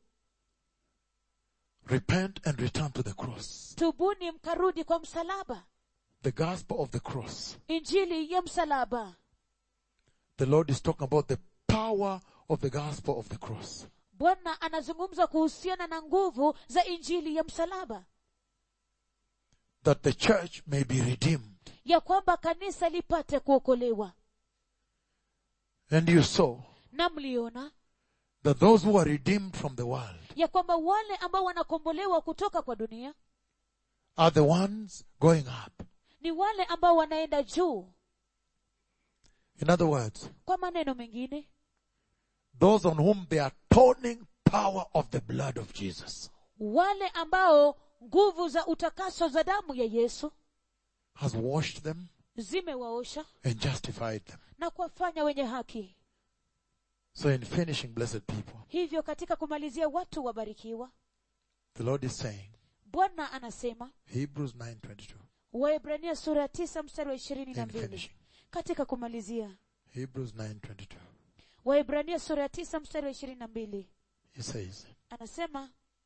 Speaker 1: Repent and return to the cross.
Speaker 2: tubuni mkarudi kwa msalaba
Speaker 1: The gospel of the cross.
Speaker 2: injili ya msalaba
Speaker 1: The Lord is talking about the power of the gospel of the cross.
Speaker 2: bwana anazungumza kuhusiana na nguvu za injili ya msalaba
Speaker 1: That the church may be redeemed.
Speaker 2: ya kwamba kanisa lipate kuokolewa
Speaker 1: And you saw
Speaker 2: na mliona
Speaker 1: that those who are redeemed from the world
Speaker 2: ya kwamba wale ambao wanakombolewa kutoka kwa dunia
Speaker 1: are the ones going up.
Speaker 2: ni wale ambao wanaenda juu
Speaker 1: In other words,
Speaker 2: kwa maneno mengine
Speaker 1: those on whom the atoning power of the blood of Jesus
Speaker 2: wale ambao nguvu za utakaso za damu ya yesu
Speaker 1: has washed them
Speaker 2: zimewaosha
Speaker 1: and justified them.
Speaker 2: na kuwafanya wenye haki
Speaker 1: So in finishing, blessed people,
Speaker 2: hivyo katika kumalizia watu wabarikiwa
Speaker 1: the Lord is saying,
Speaker 2: bwana anasema
Speaker 1: Hebrews 9.22,
Speaker 2: waebrania sura ya tisa mstari wa ishirini na
Speaker 1: in
Speaker 2: mbili
Speaker 1: finishing,
Speaker 2: katika kumalizia
Speaker 1: Hebrews 9.22,
Speaker 2: waebrania sura ya tisa mstari wa ishirini na mbili
Speaker 1: he says,
Speaker 2: anasema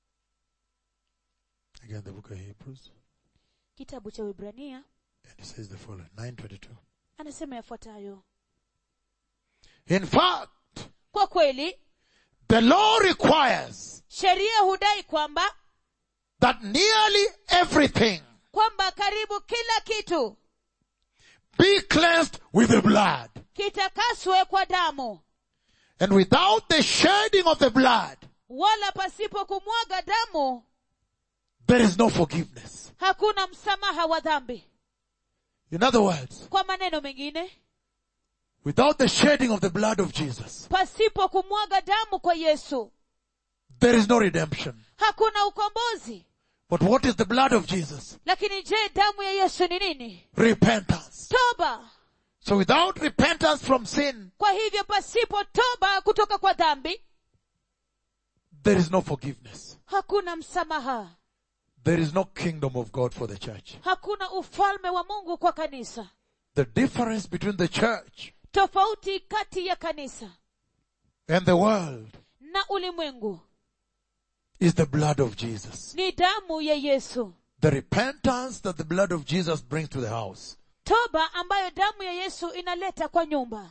Speaker 1: again the book of Hebrews,
Speaker 2: kitabu cha Waebrania
Speaker 1: and he says the following, 9.22,
Speaker 2: anasema yafuatayo
Speaker 1: in fact,
Speaker 2: kwa kweli
Speaker 1: the law requires
Speaker 2: sheria hudai kwamba
Speaker 1: that nearly everything
Speaker 2: kwamba karibu kila kitu
Speaker 1: be cleansed with the blood.
Speaker 2: kitakaswe kwa damu
Speaker 1: And without the shedding of the blood,
Speaker 2: wala pasipo kumwaga damu
Speaker 1: there is no forgiveness.
Speaker 2: hakuna msamaha wa dhambi
Speaker 1: In other words,
Speaker 2: kwa maneno mengine
Speaker 1: without the shedding of the blood of Jesus,
Speaker 2: pasipo kumwaga damu kwa yesu
Speaker 1: there is no redemption.
Speaker 2: hakuna ukombozi
Speaker 1: But what is the blood of Jesus?
Speaker 2: lakini je damu ya yesu ni nini
Speaker 1: Repentance.
Speaker 2: toba
Speaker 1: So without repentance from sin,
Speaker 2: kwa hivyo pasipo toba kutoka kwa dhambi
Speaker 1: there is no forgiveness.
Speaker 2: hakuna msamaha
Speaker 1: There is no kingdom of God for the church.
Speaker 2: hakuna ufalme wa mungu kwa kanisa
Speaker 1: The difference between the church
Speaker 2: tofauti kati ya kanisa
Speaker 1: and the world
Speaker 2: na ulimwengu
Speaker 1: is the blood of Jesus.
Speaker 2: ni damu ya yesu
Speaker 1: The repentance that the blood of Jesus brings to the house.
Speaker 2: toba ambayo damu ya yesu inaleta kwa nyumba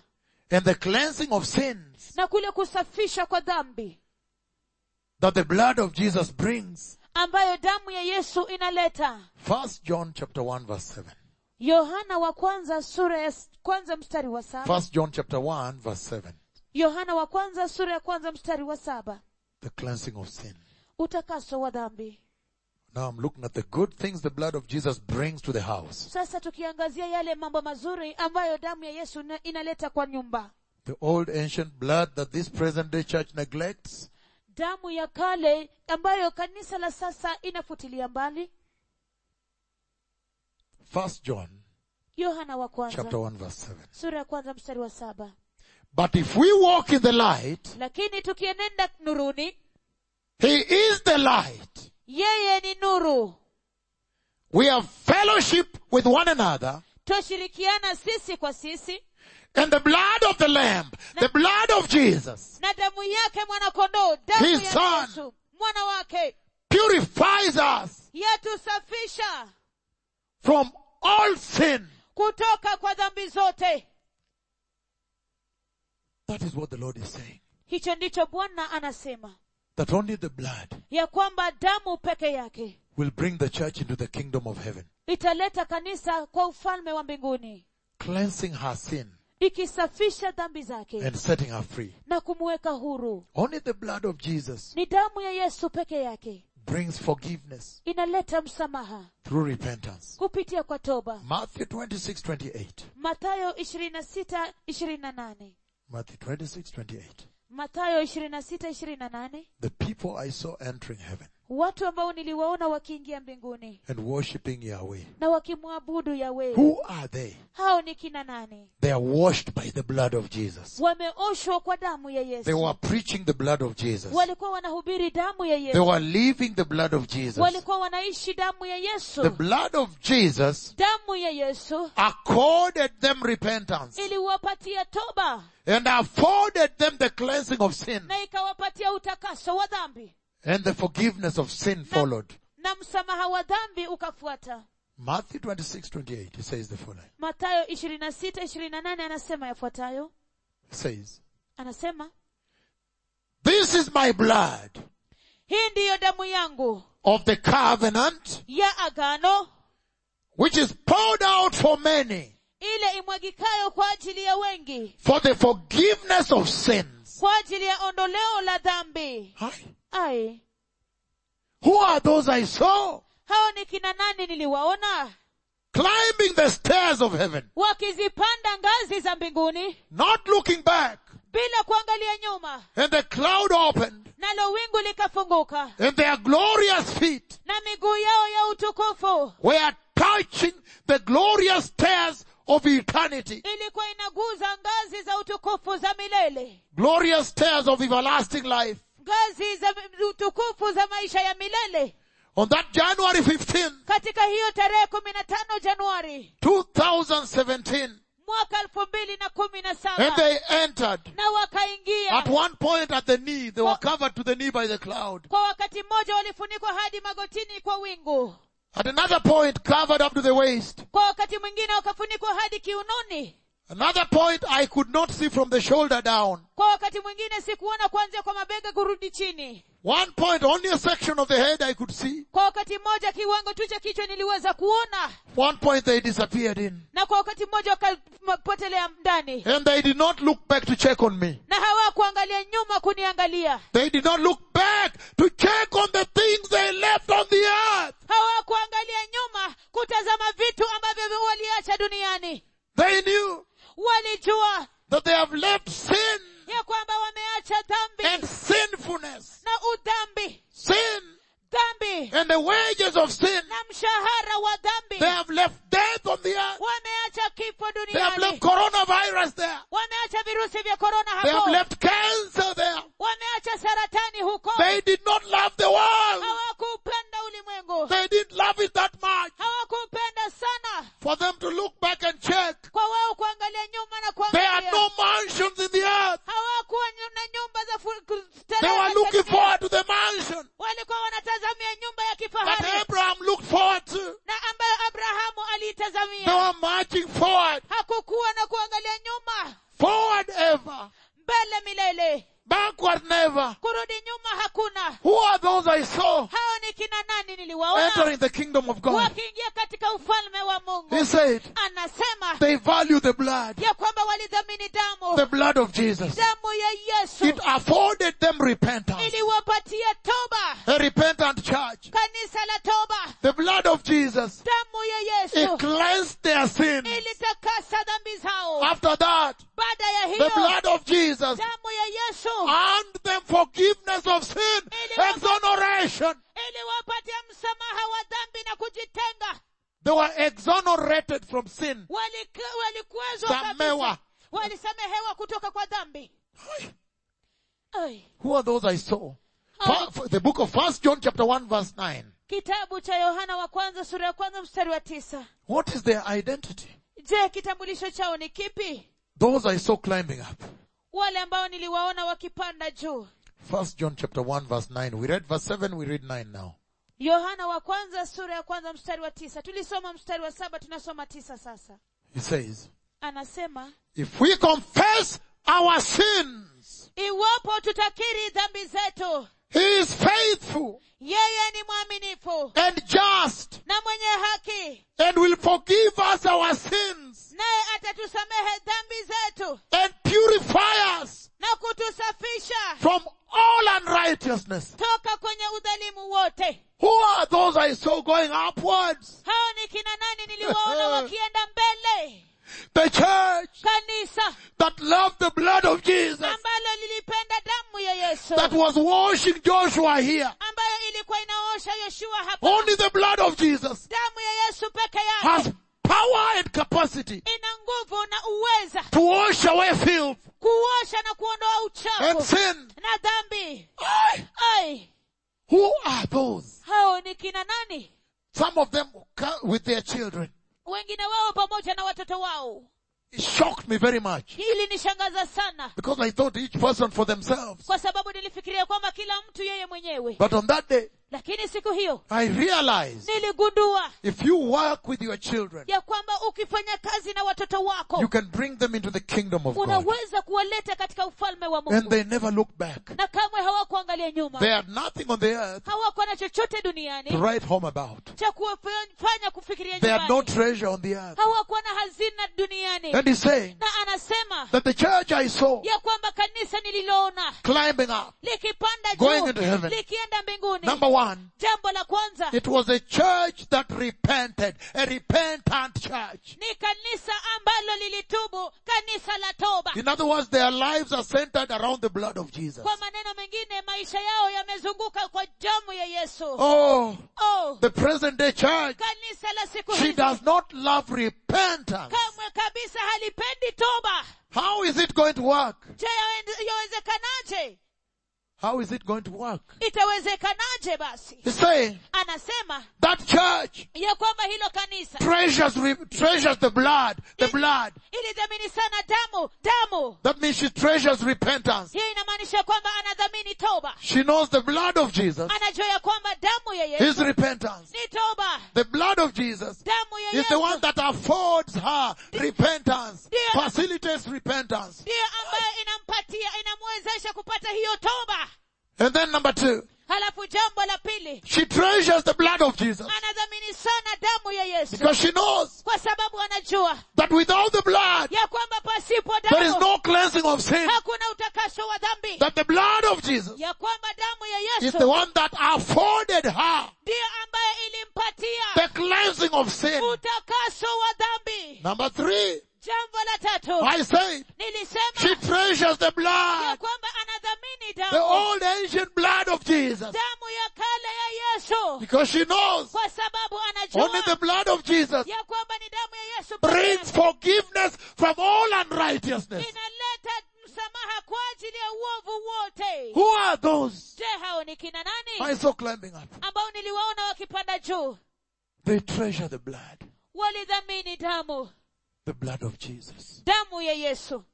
Speaker 1: and the cleansing of sins
Speaker 2: na kule kusafisha kwa dhambi
Speaker 1: that the blood of Jesus brings.
Speaker 2: ambayo damu ya yesu inaleta
Speaker 1: First John chapter 1 verse 7.
Speaker 2: yohana wa kwanza sura ya s- kwanza mstari wa saba
Speaker 1: First John chapter 1 verse 7.
Speaker 2: yohana wa kwanza sura ya kwanza mstari wa saba
Speaker 1: The cleansing of sin.
Speaker 2: utakaso wa dhambi
Speaker 1: Now I'm looking at the good things the blood of Jesus brings to the house.
Speaker 2: sasa tukiangazia yale mambo mazuri ambayo damu ya yesu ina- inaleta kwa nyumba
Speaker 1: The old ancient blood that this present day church neglects.
Speaker 2: damu ya kale ambayo kanisa la sasa inafutilia mbali
Speaker 1: First John
Speaker 2: yohana wa kwanza
Speaker 1: chapter 1 verse 7.
Speaker 2: sura ya kwanza mstari wa saba
Speaker 1: But if we walk in the light,
Speaker 2: lakini tukienenda nuruni
Speaker 1: He is the light.
Speaker 2: yeye ni nuru
Speaker 1: We have fellowship with one another
Speaker 2: twashirikiana sisi kwa sisi
Speaker 1: and the blood of the Lamb, the blood of Jesus
Speaker 2: na damu yake mwanakondoo damu
Speaker 1: His
Speaker 2: ya
Speaker 1: son.
Speaker 2: yesu mwana wake
Speaker 1: purifies us
Speaker 2: yatusafisha
Speaker 1: from all sin.
Speaker 2: kutoka kwa dhambi zote
Speaker 1: That is what the Lord is saying.
Speaker 2: hicho ndicho bwana anasema
Speaker 1: That only the blood
Speaker 2: ya kwamba damu peke yake
Speaker 1: will bring the church into the kingdom of heaven,
Speaker 2: italeta kanisa kwa ufalme wa mbinguni
Speaker 1: cleansing her sin
Speaker 2: ikisafisha dhambi zake
Speaker 1: and setting her free.
Speaker 2: na kumweka huru
Speaker 1: Only the blood of Jesus
Speaker 2: ni damu ya yesu peke yake
Speaker 1: brings forgiveness
Speaker 2: inaleta msamaha
Speaker 1: through repentance.
Speaker 2: kupitia kwa toba
Speaker 1: Matthew 26, 28.
Speaker 2: matayo 26 28
Speaker 1: Matthew 26, 28.
Speaker 2: matayo 26 28
Speaker 1: The people I saw entering heaven
Speaker 2: watu ambao niliwaona wakiingia mbinguni
Speaker 1: and worshipping Yahweh.
Speaker 2: na wakimwabudu yawe
Speaker 1: Who are they?
Speaker 2: hao ni kina nani
Speaker 1: They are washed by the blood of Jesus.
Speaker 2: wameoshwa kwa damu ya
Speaker 1: They
Speaker 2: yesu
Speaker 1: were preaching the blood of Jesus.
Speaker 2: walikuwa wanahubiri damu ya
Speaker 1: They
Speaker 2: yesu
Speaker 1: were living the blood of Jesus.
Speaker 2: walikuwa wanaishi damu ya
Speaker 1: The
Speaker 2: yesu
Speaker 1: blood of Jesus
Speaker 2: damu ya yesu
Speaker 1: accorded them repentance
Speaker 2: iliwapatia toba
Speaker 1: and afforded them the cleansing of sin
Speaker 2: na ikawapatia utakaso wa dhambi
Speaker 1: and the forgiveness of sin followed.
Speaker 2: na msamaha wa dhambi ukafuata
Speaker 1: Matthew 26, 28, he says the following.
Speaker 2: matayo 26 28 anasema yafuatayo
Speaker 1: He says,
Speaker 2: anasema
Speaker 1: This is my blood
Speaker 2: hii ndiyo damu yangu
Speaker 1: of the covenant
Speaker 2: ya agano
Speaker 1: which is poured out for many
Speaker 2: ile imwagikayo kwa ajili ya wengi
Speaker 1: for the forgiveness of sins.
Speaker 2: kwa ajili ya ondoleo la dhambi
Speaker 1: Hi.
Speaker 2: ai
Speaker 1: Who are those I saw
Speaker 2: hao ni kina nani niliwaona
Speaker 1: climbing the stairs of heaven,
Speaker 2: wakizipanda ngazi za mbinguni
Speaker 1: not looking back?
Speaker 2: bila kuangalia nyuma
Speaker 1: And the cloud opened
Speaker 2: nalo wingu likafunguka
Speaker 1: and their glorious feet
Speaker 2: na miguu yao ya utukufu
Speaker 1: were touching the glorious stairs of eternity.
Speaker 2: ilikuwa inaguza ngazi za utukufu za milele
Speaker 1: Glorious stairs of everlasting life.
Speaker 2: ngazi za utukufu za maisha ya milele
Speaker 1: On that January 15,
Speaker 2: katika hiyo tarehe kumi na tano januari
Speaker 1: 2017,
Speaker 2: mwaka elfu mbili na kumi na
Speaker 1: and
Speaker 2: saba
Speaker 1: they entered.
Speaker 2: na wakaingia
Speaker 1: At one point at the knee, they were covered to the knee by the cloud.
Speaker 2: kwa wakati mmoja walifunikwa hadi magotini kwa wingu
Speaker 1: At another point, covered up to the waist.
Speaker 2: kwa wakati mwingine wakafunikwa hadi kiunoni
Speaker 1: Another point, I could not see from the shoulder down.
Speaker 2: kwa wakati mwingine sikuona kuanzia kwa mabega kurudi chini
Speaker 1: One point, only a section of the head I could see.
Speaker 2: kwa wakati mmoja kiwango tu cha kichwa niliweza kuona
Speaker 1: One point they disappeared in.
Speaker 2: na kwa wakati mmoja wakapotelea ndani
Speaker 1: And they did not look back to check on me.
Speaker 2: na hawakuangalia nyuma kuniangalia
Speaker 1: They did not look back to check on the things they left on the earth.
Speaker 2: hawakuangalia nyuma kutazama vitu ambavyo waliacha duniani
Speaker 1: They knew
Speaker 2: walijua
Speaker 1: that they have left sin
Speaker 2: ya kwamba wameacha dhambi
Speaker 1: and sinfulness.
Speaker 2: na udhambi
Speaker 1: Sin
Speaker 2: dhambi
Speaker 1: and the wages of sin.
Speaker 2: na mshahara wa dhambi
Speaker 1: They have left death on the earth.
Speaker 2: wameacha kifo
Speaker 1: They have left
Speaker 2: duniani
Speaker 1: coronavirus there.
Speaker 2: wameacha virusi vya korona
Speaker 1: They have
Speaker 2: hapo
Speaker 1: left cancer there.
Speaker 2: wameacha saratani huko
Speaker 1: They did not love the world.
Speaker 2: hawakupenda ulimwengu
Speaker 1: They didn't love it that much
Speaker 2: hawakupenda sana
Speaker 1: for them to look back and check.
Speaker 2: kwa wao kuangalia nyuma na
Speaker 1: There are
Speaker 2: kuangalia
Speaker 1: no mansions in the earth.
Speaker 2: hawakuwa nyu- na nyumba za fu- ku-
Speaker 1: They
Speaker 2: starehe
Speaker 1: were
Speaker 2: katika
Speaker 1: looking
Speaker 2: dunia.
Speaker 1: forward to the mansion
Speaker 2: walikuwa wanatazamia nyumba ya
Speaker 1: that
Speaker 2: kifahari
Speaker 1: Abraham looked forward to.
Speaker 2: na ambayo abrahamu
Speaker 1: They
Speaker 2: aliitazamia
Speaker 1: were marching forward,
Speaker 2: hakukuwa na kuangalia nyuma
Speaker 1: forward
Speaker 2: milele milele
Speaker 1: Backward never.
Speaker 2: kurudi nyuma hakuna
Speaker 1: Who are those I saw
Speaker 2: hao ni kina nani niliwaona
Speaker 1: entering the kingdom of God?
Speaker 2: wakiingia katika ufalme wa mungu
Speaker 1: He said,
Speaker 2: anasema
Speaker 1: they value the blood,
Speaker 2: ya kwamba walidhamini damu
Speaker 1: the blood of Jesus.
Speaker 2: damu ya yesu
Speaker 1: It afforded them repentance.
Speaker 2: iliwapatia toba
Speaker 1: A repentant church.
Speaker 2: kanisa la toba
Speaker 1: The blood of Jesus.
Speaker 2: damu ya
Speaker 1: It
Speaker 2: yesu
Speaker 1: cleansed their sins.
Speaker 2: ilitakasa dhambi zao
Speaker 1: After that,
Speaker 2: baada ya
Speaker 1: the
Speaker 2: hiyo
Speaker 1: blood of Jesus
Speaker 2: damu ya yesu
Speaker 1: earned them forgiveness of sin, exoneration.
Speaker 2: iliwapatia msamaha wa dhambi na kujitenga
Speaker 1: They were exonerated from sin.
Speaker 2: Walika- walikuwezwa
Speaker 1: Samewa.
Speaker 2: kabisa walisamehewa kutoka kwa dhambi Ai.
Speaker 1: Who are those I saw? Fa- f- the book of First John chapter 1 verse 9.
Speaker 2: kitabu cha yohana wa kwanza sura ya kwanza mstari wa tisa
Speaker 1: What is their identity?
Speaker 2: je kitambulisho chao ni kipi
Speaker 1: Those I saw climbing up.
Speaker 2: wale ambao niliwaona wakipanda juu
Speaker 1: First John chapter 1 verse 9. We read verse 7, we read 9 now.
Speaker 2: yohana wa kwanza sura ya kwanza mstari wa tisa tulisoma mstari wa saba tunasoma tisa sasa
Speaker 1: He says,
Speaker 2: anasema
Speaker 1: if we confess our sins,
Speaker 2: iwapo tutakiri dhambi zetu
Speaker 1: He is faithful
Speaker 2: yeye ni mwaminifu
Speaker 1: and just
Speaker 2: na mwenye haki
Speaker 1: and will forgive us our sins
Speaker 2: naye atatusamehe dhambi zetu
Speaker 1: and purify us
Speaker 2: na kutusafisha
Speaker 1: from all unrighteousness.
Speaker 2: toka kwenye udhalimu wote
Speaker 1: Who are those I saw going upwards?
Speaker 2: hao ni kina nani niliwaona wakienda mbele
Speaker 1: The church
Speaker 2: kanisa
Speaker 1: that loved the blood of Jesus,
Speaker 2: ambalo lilipenda damu ya yesu
Speaker 1: that was washing Joshua here.
Speaker 2: ambayo ilikuwa inaosha yoshua hapa
Speaker 1: Only the blood of Jesus
Speaker 2: damu ya yesu peke
Speaker 1: has
Speaker 2: yake
Speaker 1: power and capacity
Speaker 2: ina nguvu na uweza
Speaker 1: to wash away filth
Speaker 2: kuosha na kuondoa
Speaker 1: and
Speaker 2: uchafu
Speaker 1: sin.
Speaker 2: na dhambi
Speaker 1: Aye.
Speaker 2: ai
Speaker 1: Who are those?
Speaker 2: hao ni kina nani
Speaker 1: Some of them ca- with their children.
Speaker 2: wengine wao pamoja na watoto wao
Speaker 1: It shocked me very much
Speaker 2: hili nishangaza sana
Speaker 1: because I thought each person for themselves.
Speaker 2: kwa sababu nilifikiria kwamba kila mtu yeye mwenyewe
Speaker 1: But on that day,
Speaker 2: lakini siku hiyo
Speaker 1: I realized
Speaker 2: niligundua
Speaker 1: if you work with your children,
Speaker 2: ya kwamba ukifanya kazi na watoto wako
Speaker 1: you can bring them into the kingdom of God.
Speaker 2: unaweza kuwaleta katika ufalme wa
Speaker 1: And
Speaker 2: mungu
Speaker 1: they never look back.
Speaker 2: na kamwe hawakuangalia nyuma
Speaker 1: They had nothing on the earth
Speaker 2: hawakuwa na chochote
Speaker 1: to
Speaker 2: duniani
Speaker 1: write home about.
Speaker 2: cha kuwafanya kufikiria
Speaker 1: They had no
Speaker 2: nyumbani
Speaker 1: treasure on the earth.
Speaker 2: hawakuwa na hazina duniani
Speaker 1: And he's saying
Speaker 2: na anasema
Speaker 1: that the church I saw
Speaker 2: ya kwamba kanisa nililoona
Speaker 1: climbing up,
Speaker 2: likipanda
Speaker 1: Going
Speaker 2: juu
Speaker 1: into heaven.
Speaker 2: likienda mbinguni
Speaker 1: number one,
Speaker 2: jambo la kwanza
Speaker 1: it was a church that repented, a repentant church.
Speaker 2: ni kanisa ambalo lilitubu kanisa la toba
Speaker 1: In other words, their lives are centered around the blood of Jesus.
Speaker 2: kwa maneno mengine maisha yao yamezunguka kwa damu ya yesu
Speaker 1: Oh,
Speaker 2: oh
Speaker 1: the present day church,
Speaker 2: kanisa la siku
Speaker 1: she
Speaker 2: hizi
Speaker 1: does not love repentance.
Speaker 2: kamwe kabisa halipendi toba
Speaker 1: How is it going to work?
Speaker 2: je yawe- yawezekanaje
Speaker 1: How is it going to work?
Speaker 2: itawezekanaje basi
Speaker 1: He's saying
Speaker 2: anasema
Speaker 1: that church
Speaker 2: ya kwamba hilo kanisa
Speaker 1: treasures, re- treasures the blood, the blood.
Speaker 2: ilidhamini sana damu damu
Speaker 1: That means she treasures repentance.
Speaker 2: hiyo inamaanisha kwamba anadhamini toba
Speaker 1: She knows the blood of Jesus
Speaker 2: anajua ya kwamba damu ya
Speaker 1: is
Speaker 2: yesu
Speaker 1: repentance.
Speaker 2: ni toba
Speaker 1: The blood of Jesus
Speaker 2: damu ya
Speaker 1: is the one
Speaker 2: yesu
Speaker 1: that affords her repentance,
Speaker 2: Dear-
Speaker 1: facilitates repentance.
Speaker 2: ndiyo ambayo inampatia inamwezesha kupata hiyo toba
Speaker 1: And then number two,
Speaker 2: halafu jambo la pili
Speaker 1: she treasures the blood of Jesus
Speaker 2: anadhamini sana damu ya yesu
Speaker 1: because she knows
Speaker 2: kwa sababu anajua
Speaker 1: that without the blood,
Speaker 2: ya kwamba pasipo
Speaker 1: there is
Speaker 2: damu
Speaker 1: no cleansing of sin.
Speaker 2: hakuna utakaso wa dhambi
Speaker 1: That the blood of Jesus
Speaker 2: ya kwamba damu ya
Speaker 1: is
Speaker 2: yesu
Speaker 1: the one that afforded her
Speaker 2: ndiyo ambayo ilimpatia
Speaker 1: the cleansing of sin.
Speaker 2: utakaso wa dhambi
Speaker 1: Number three,
Speaker 2: jambo la tatu
Speaker 1: I said, she
Speaker 2: nilisema
Speaker 1: treasures the
Speaker 2: ya
Speaker 1: blood,
Speaker 2: kwamba anadhamini
Speaker 1: the
Speaker 2: damu
Speaker 1: old ancient blood of Jesus,
Speaker 2: damu ya kale ya yesu
Speaker 1: because she knows
Speaker 2: kwa sababu
Speaker 1: only the
Speaker 2: anajua
Speaker 1: blood of Jesus
Speaker 2: ya kwamba ni damu ya yesu pekee
Speaker 1: brings forgiveness from all unrighteousness.
Speaker 2: inaleta msamaha kwa ajili ya uovu wote
Speaker 1: Who are those
Speaker 2: je hao ni kina
Speaker 1: I
Speaker 2: nani
Speaker 1: saw climbing up?
Speaker 2: ambao niliwaona wakipanda juu
Speaker 1: They treasure the blood,
Speaker 2: walidhamini damu
Speaker 1: the blood of Jesus.
Speaker 2: damu ya yesu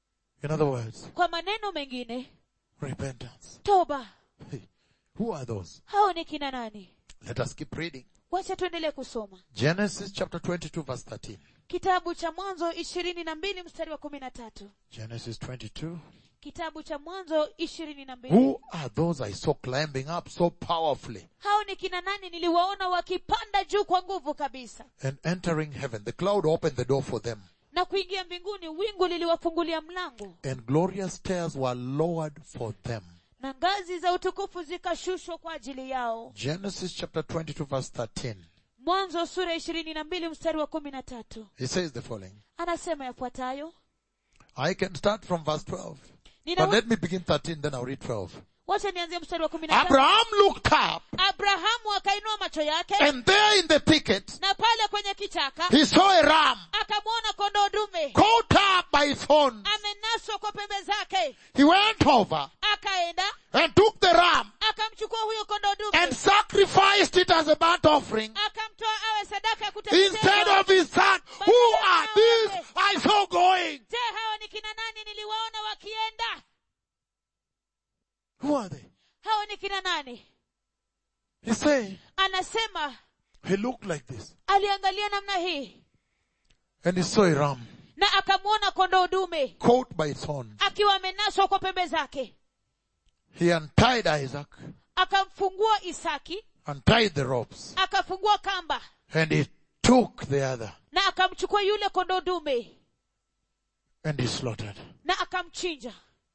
Speaker 1: In other words,
Speaker 2: kwa maneno mengine
Speaker 1: repentance.
Speaker 2: toba
Speaker 1: Hey, Who are those?
Speaker 2: hao ni kina nani
Speaker 1: Let us keep reading.
Speaker 2: wacha tuendelee kusoma
Speaker 1: Genesis chapter 22 verse 13.
Speaker 2: kitabu cha mwanzo ishirini na mbili mstari wa kumi na tatu
Speaker 1: Genesis 22
Speaker 2: kitabu cha mwanzo ishirini na mbili
Speaker 1: Who are those I saw climbing up so powerfully
Speaker 2: hao ni kina nani niliwaona wakipanda juu kwa nguvu kabisa
Speaker 1: and entering heaven? The cloud opened the door for them
Speaker 2: na kuingia mbinguni wingu liliwafungulia mlango
Speaker 1: and glorious stairs were lowered for them.
Speaker 2: na ngazi za utukufu zikashushwa kwa ajili yao
Speaker 1: Genesis chapter 22 verse 13.
Speaker 2: mwanzo sura ishirini na mbili mstari wa kumi na tatu
Speaker 1: He says the following.
Speaker 2: anasema yafuatayo
Speaker 1: I can start from verse 12.
Speaker 2: Nina-
Speaker 1: But let me begin 13, then I'll read 12.
Speaker 2: wacha nianzie mstari wa kumi na tatu
Speaker 1: Abraham looked up
Speaker 2: abrahamu akainua macho yake
Speaker 1: and there in the thicket
Speaker 2: na pale kwenye kichaka
Speaker 1: he saw a ram
Speaker 2: akamwona kondoo dume
Speaker 1: caught up by its horns.
Speaker 2: amenaswa kwa pembe zake
Speaker 1: He went over
Speaker 2: akaenda
Speaker 1: and took the ram
Speaker 2: akamchukua huyo kondoo dume
Speaker 1: and sacrificed it as a burnt offering
Speaker 2: akamtoa awe sadaka ya
Speaker 1: instead
Speaker 2: kuteketezwa
Speaker 1: of his son. Who are these I saw going?
Speaker 2: je hawa ni kina nani niliwaona wakienda
Speaker 1: Who are they?
Speaker 2: hawa ni kina nani
Speaker 1: He said,
Speaker 2: anasema
Speaker 1: he looked like this
Speaker 2: aliangalia namna hii
Speaker 1: and he saw a ram
Speaker 2: na akamwona kondoo dume
Speaker 1: caught by its horns.
Speaker 2: akiwa amenaswa kwa pembe zake
Speaker 1: He untied Isaac,
Speaker 2: akamfungua isaki
Speaker 1: untied the ropes,
Speaker 2: akafungua kamba
Speaker 1: and he took the other
Speaker 2: na akamchukua yule kondoo dume
Speaker 1: and he slaughtered.
Speaker 2: na akamchinja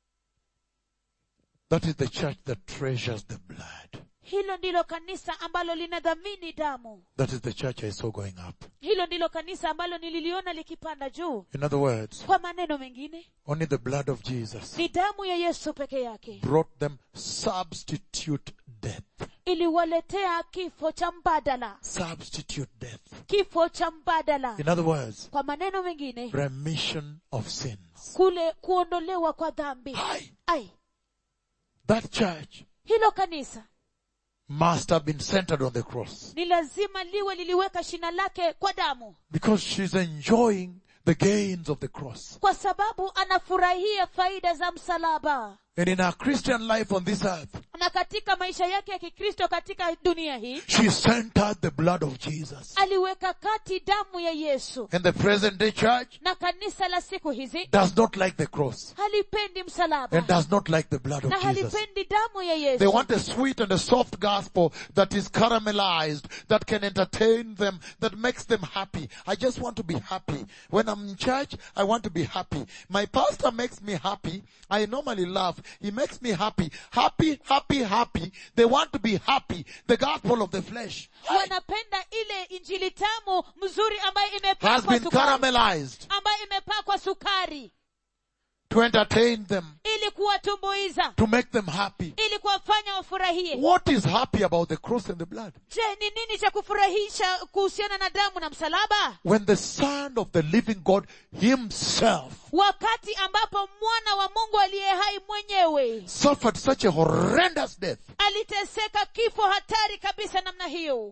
Speaker 1: That is the church that treasures the blood.
Speaker 2: hilo ndilo kanisa ambalo linadhamini damu
Speaker 1: That is the church I saw going up.
Speaker 2: hilo ndilo kanisa ambalo nililiona likipanda juu
Speaker 1: In other words,
Speaker 2: kwa maneno mengine
Speaker 1: only the blood of Jesus
Speaker 2: ni damu ya yesu peke yake
Speaker 1: brought them substitute death.
Speaker 2: iliwaletea kifo cha mbadala
Speaker 1: Substitute death.
Speaker 2: kifo cha mbadala
Speaker 1: In other words,
Speaker 2: kwa maneno mengine
Speaker 1: remission of sins.
Speaker 2: kule kuondolewa kwa dhambi
Speaker 1: Hi.
Speaker 2: ai
Speaker 1: That church
Speaker 2: hilo kanisa
Speaker 1: must have been centered on the cross
Speaker 2: ni lazima liwe liliweka shina lake kwa damu
Speaker 1: because she's enjoying the gains of the cross.
Speaker 2: kwa sababu anafurahia faida za msalaba
Speaker 1: And in her Christian life on this earth,
Speaker 2: na katika maisha yake ya kikristo katika dunia hii
Speaker 1: she centered the blood of Jesus.
Speaker 2: aliweka kati damu ya yesu
Speaker 1: And the present day church
Speaker 2: na kanisa la siku hizi
Speaker 1: does not like the cross
Speaker 2: halipendi msalaba
Speaker 1: and does not like the blood
Speaker 2: na
Speaker 1: of Jesus.
Speaker 2: halipendi damu ya
Speaker 1: They
Speaker 2: yesu
Speaker 1: want a sweet and a soft gospel that is caramelized, that can entertain them, that makes them happy. I just want to be happy. When I'm in church, I want to be happy. My pastor makes me happy. I normally laugh. He makes me happy. Happy, happy, happy. They want to be happy. The gospel of the flesh
Speaker 2: wanapenda ile injili tamu mzuri ambayo
Speaker 1: has
Speaker 2: imepakwa
Speaker 1: been
Speaker 2: sukari
Speaker 1: caramelized
Speaker 2: ambayo imepakwa sukari
Speaker 1: to entertain them,
Speaker 2: ili kuwatumbuiza
Speaker 1: to make them happy.
Speaker 2: ili kuwafanya wafurahie
Speaker 1: What is happy about the cross and the blood?
Speaker 2: je ni nini cha kufurahisha kuhusiana na damu na msalaba
Speaker 1: When the son of the living God himself
Speaker 2: wakati ambapo mwana wa mungu aliye hai mwenyewe
Speaker 1: suffered such a horrendous death.
Speaker 2: aliteseka kifo hatari kabisa namna hiyo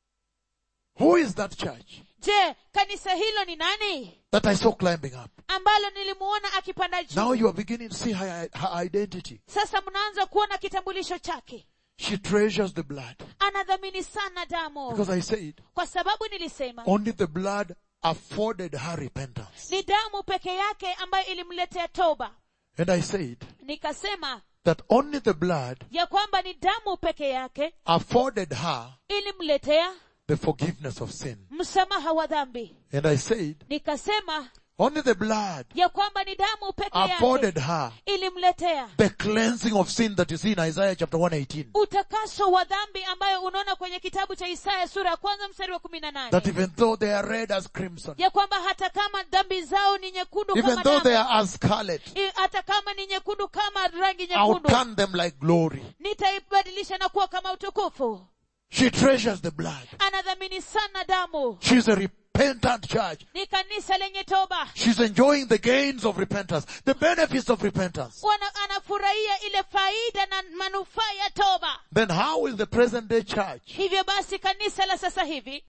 Speaker 1: Who is that church
Speaker 2: je kanisa hilo ni nani
Speaker 1: that I saw climbing up?
Speaker 2: ambalo nilimuona akipanda juu
Speaker 1: Now you are beginning to see her, her identity.
Speaker 2: sasa mnaanza kuona kitambulisho chake
Speaker 1: She treasures the blood.
Speaker 2: anadhamini sana damu
Speaker 1: Because I said,
Speaker 2: kwa sababu nilisema
Speaker 1: only the blood afforded her repentance.
Speaker 2: ni damu peke yake ambayo ilimletea toba
Speaker 1: And I said
Speaker 2: nikasema
Speaker 1: that only the blood
Speaker 2: ya kwamba ni damu peke yake
Speaker 1: afforded her
Speaker 2: ilimletea
Speaker 1: the forgiveness of sin.
Speaker 2: msamaha wa dhambi
Speaker 1: And I said,
Speaker 2: nikasema
Speaker 1: only the blood
Speaker 2: ya kwamba ni damu peke yake
Speaker 1: afforded her
Speaker 2: ilimletea
Speaker 1: the cleansing of sin that you see in Isaiah chapter 118.
Speaker 2: utakaso wa dhambi ambayo unaona kwenye kitabu cha isaya sura ya kwanza mstari wa kumi na
Speaker 1: That
Speaker 2: nane
Speaker 1: even though they are red as crimson,
Speaker 2: ya kwamba hata kama dhambi zao ni nyekundu
Speaker 1: even
Speaker 2: kama
Speaker 1: though they
Speaker 2: damu,
Speaker 1: are as scarlet,
Speaker 2: i- hata kama ni nyekundu kama rangi
Speaker 1: I'll
Speaker 2: nyekundu
Speaker 1: turn them like glory.
Speaker 2: nitaibadilisha na kuwa kama utukufu
Speaker 1: She treasures the blood.
Speaker 2: anadhamini sana damu
Speaker 1: She's a repentant church.
Speaker 2: ni kanisa lenye toba
Speaker 1: She's enjoying the gains of repentance, the benefits of repentance.
Speaker 2: Wana, anafurahia ile faida na manufaa ya toba
Speaker 1: Then how will the present day church
Speaker 2: hivyo basi kanisa la sasa hivi